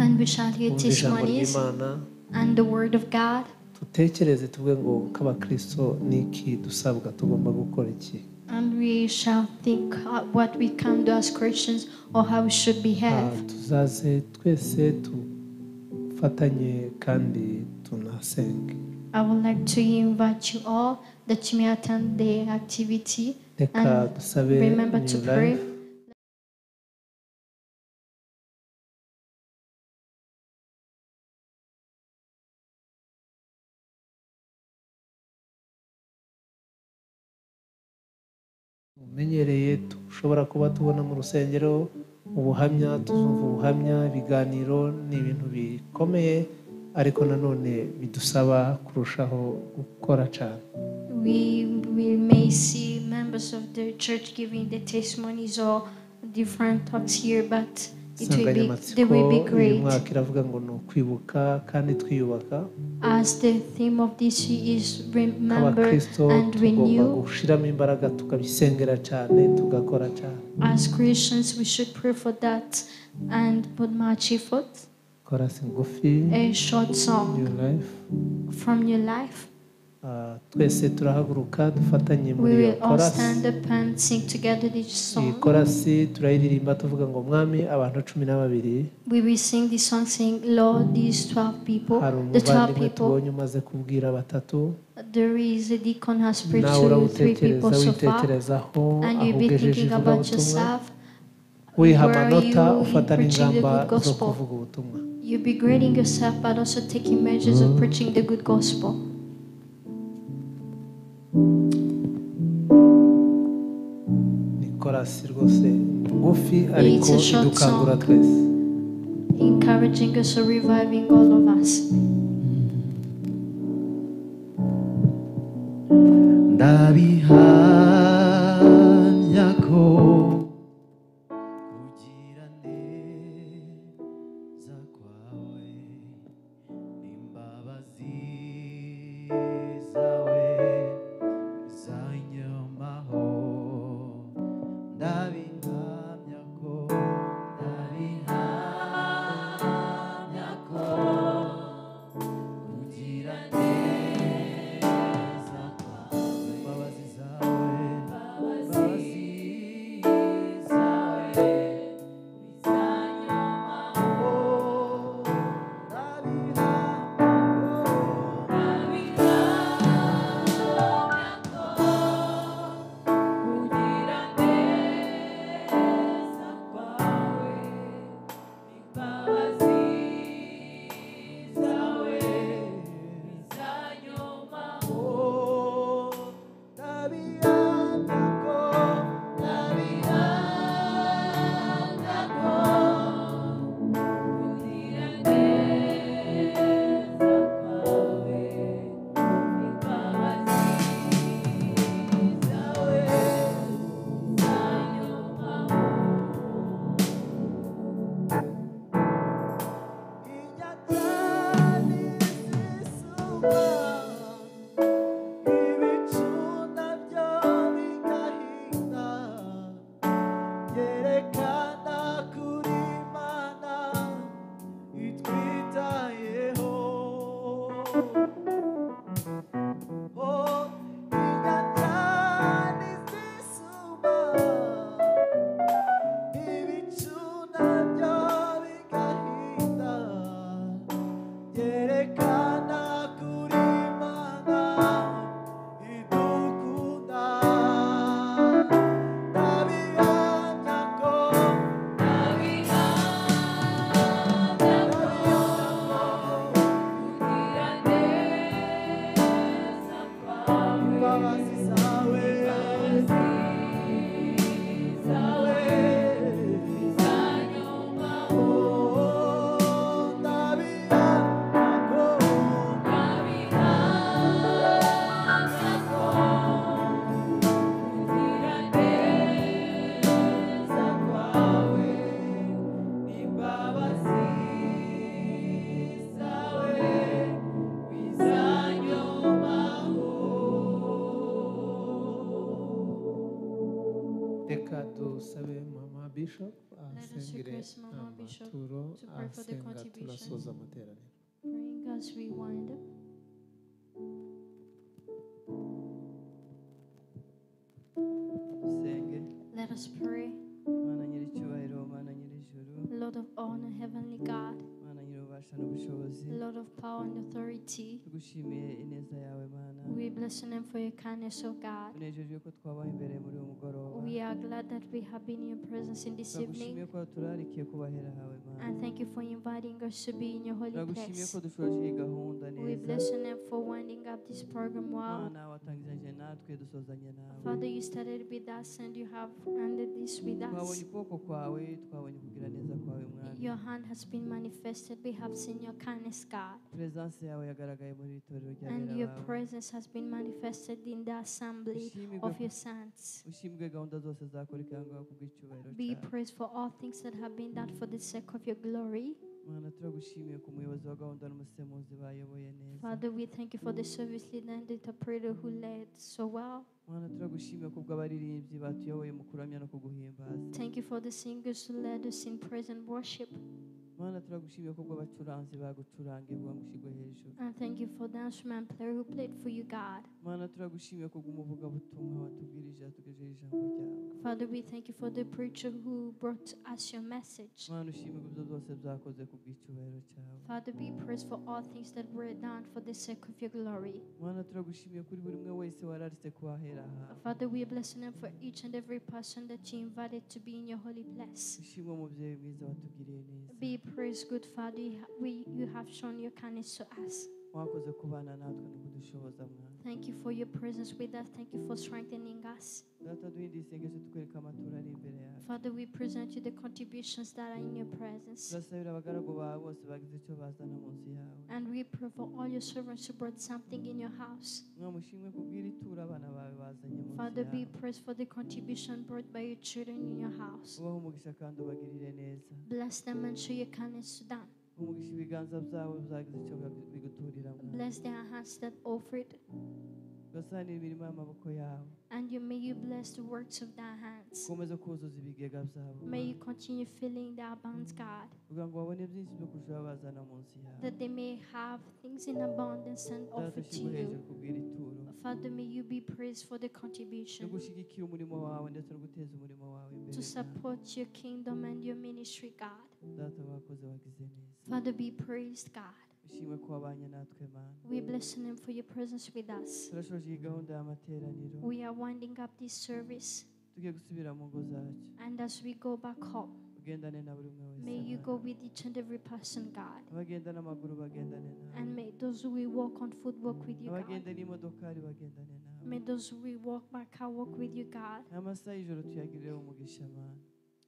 And we shall hear twumve ijambo testimonies ry'imana and the word of God. dutekereze tuvuge ngo nk'abakristo ni iki dusabwa tugomba gukora iki And we shall think uh, what we can do as Christians or how we should Ah, behave. tuzaze twese dufatanye kandi tunasenge I would like to invite you all that you may attend the activity. reka And dusabe Remember to new pray. life umenyereye dushobora kuba tubona mu rusengero ubuhamya tuzumva ubuhamya ibiganiro ni ibintu bikomeye ariko nanone bidusaba kurushaho gukora cyane We, we may see members of the church giving the testimonies or different talks here, but it will be, they insanganyamatsiko will be uyu great. mwaka iravuga ngo ni ukwibuka kandi twiyubaka As the theme of this year is remember nk'abakristo and tugomba renew. gushyiramo imbaraga tukabisengera cyane tugakora cyane As Christians, we should pray for that and put much effort. korasi ngufi A short new song life from your life. Ah, twese turahaguruka dufatanye muri We iyo will all stand korasi up and sing together this iyi song. korasi turayiririmba tuvuga ngo mwami abantu cumi na babiri We will sing this song saying, Lord, these 12 people, hari the 12 umuvandimwe people, tubonye umaze kubwira batatu there is a deacon has preached nawe to three urawutekereza people so far. witekerezaho And aho you'll be ugejeje thinking about ivugabutumwa yourself. wiha where amanota you ufata preaching the n'ingamba good zo gospel. kuvuga ubutumwa You'll be grading yourself, but also taking measures of preaching the good gospel. ni korasi rwose ngufi ariko It's a short idukangura song. twese encouraging us or reviving all of us. ndabihamya ko ugira neza kwawe imbabazi zawe zanyomaho ndabihamya ko ndabihamya ko ugira neza imbabazi zawe imbabazi zawe bizanyomaho ndabihamya ko reka dusabe mama bishop Let us asengere request Mama Bishop amaturo to pray for the asenga contribution. tunasoza amateraniro Praying as we wind up. dusenge Let us pray. mana nyir'icyubahiro mana nyir'ijuru Lord of honor, Heavenly God, mana nyir'ububasha n'ubushobozi Lord of power and authority, tugushimiye ineza yawe mana we bless your name for your kindness, O God. tunejejwe ko twabaho imbere muri uyu mugoroba We are glad that we have been in your presence in this turagushimiye evening, ko turarikiye kubahera hawe mana and thank you for inviting us to be in your holy turagushimiye ko place. dushoje iyi gahunda We neza bless your name for winding up this program well. mana watangiranye natwe dusozanye nawe Father, you started with us and you have ended this with us. twabonye ukuboko kwawe twabonye kugira neza kwawe mwami Your hand has been manifested. We have seen your kindness, God, perezanse yawe yagaragaye muri iri torero and ry'abera your bawe presence has been manifested in the assembly Ushimigwe of your sons. ushimwe gahunda zose zakurikiranyweho kubw'icyubahiro Be cyawe praised for all things that have been done for the sake of your glory. mana turagushimiye ku muyobozi wa gahunda n'umusemuzi bayoboye neza Father, we thank you for the service leader and the interpreter who led so well. mana turagushimiye ku bw'abaririmbyi batuyoboye mu kuramya no kuguhimbaza Thank you for the singers who led us in praise and worship. mana turagushimiye kubwo abacuranzi bagucurangiye bwamushyirwe hejuru And thank you for the instrument player who played for you, God. mana turagushimiye kubwo umuvugabutumwa watubwirije yatugejeje ijambo ryawe Father, we thank you for the preacher who brought us your message. mana ushimirwe ibyo byose byakoze ku bw'icyubahiro cyawe Father, be praised for all things that were done for the sake of your glory. mana turagushimiye kuri buri umwe wese wararitse kuhahera aha Father, we bless your name for each and every person that you invited to be in your holy place. ushimwe mubyeyi mwiza watugiriye neza Be praised, good Father, you ha- we, you have shown your kindness to us. wakoze kubana natwe no kudushoboza mwana Thank you for your presence with us. Thank you for strengthening us. data duhindura isengesho tukwereka amaturo ari imbere yawe Father, we present you the contributions that are in your presence. turasabira abagaragu bawe bose bagize icyo bazana munsi yawe And we pray for all your servants who brought something in your house. mwamushimwe kubwira ituro abana bawe bazanye munsi Father, be yawe praised for the contribution brought by your children in your house. ubaho umugisha kandi ubagirire neza Bless them and show your kindness to them. umugisha ibiganza byawe byagize icyo bag- biguturira mwana Bless their hands that offered, ugasanira imirimo y'amaboko yawe and you may you bless the works of their hands. ukomeze kuzuza ibigega byabo May you continue filling their bounds, God, kugira ngo babone byinshi byo kurushaho bazana munsi yawe that they may have things in abundance and data offer to ushyirwe hejuru you. kubwira ituro Father, may you be praised for the no contribution gushyigikira umurimo wawe ndetse no guteza umurimo wawe imbere to mwana. support your kingdom and your ministry, God. data wakoze wagize neza Father, be praised, God. ushimwe ko wabanye natwe mana We bless your name for your presence with us. turashoje iyi gahunda y'amateraniro We are winding up this service, tugiye gusubira mu ngo zacu and as we go back home, ugendane na buri umwe wese may you Mana. go with each and every person, God. abagenda n'amaguru bagendane nawe And may those who will walk on foot walk with you, abagenda God. n'imodokari bagendane nawe May those who will walk by car walk with you, God. aya masaha y'ijoro tuyagirireho umugisha mana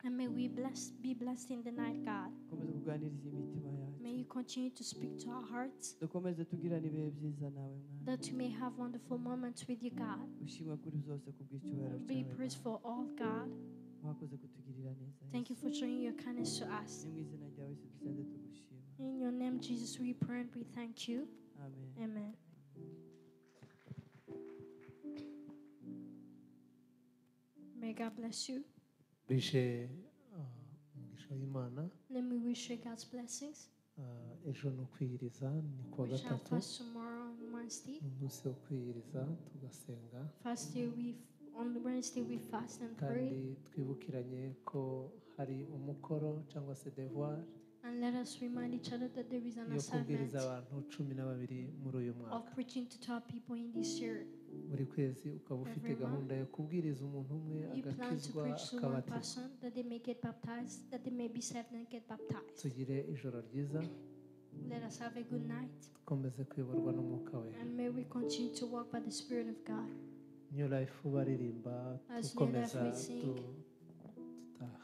And may we bless, be blessed in the night, God. dukomeze kuganiriza imitima yacu May you continue to speak to our hearts dukomeze tugirane ibihe byiza nawe mwana that we may have wonderful moments with you, God. ushimwe kuri byose ku bw'icyubahiro Be cyawe praised Mana. for all, God. wakoze kutugirira neza Thank you Yesu. for showing your kindness to us. ni mu izina ryawe yesu dusenze tugushima In your name, Jesus, we pray and we thank you. amen Amen. May God bless you. bishe ah, umugisha w'imana Let me wish you God's blessings. ah, ejo ni ukwiyiriza ni ku wa We shall gatatu fast tomorrow on Wednesday. ni umunsi wo kwiyiriza tugasenga First day we on Wednesday we fast and kandi pray, twibukiranye ko hari umukoro cyangwa se devoir and let us remind each other that there is an yo kubwiriza assignment abantu cumi na babiri muri uyu mwaka of preaching to our people in this year. buri kwezi ukaba ufite Every month. gahunda yo kubwiriza umuntu umwe You plan to agakizwa preach to one akabatizwa person that they may get baptized, that they may be saved and get baptized. tugire ijoro ryiza Let us have a good night, dukomeze kuyoborwa n'umwuka we and may we continue to walk by the Spirit of God. new life baririmba As New Life dukomeza we sing. du- dutaha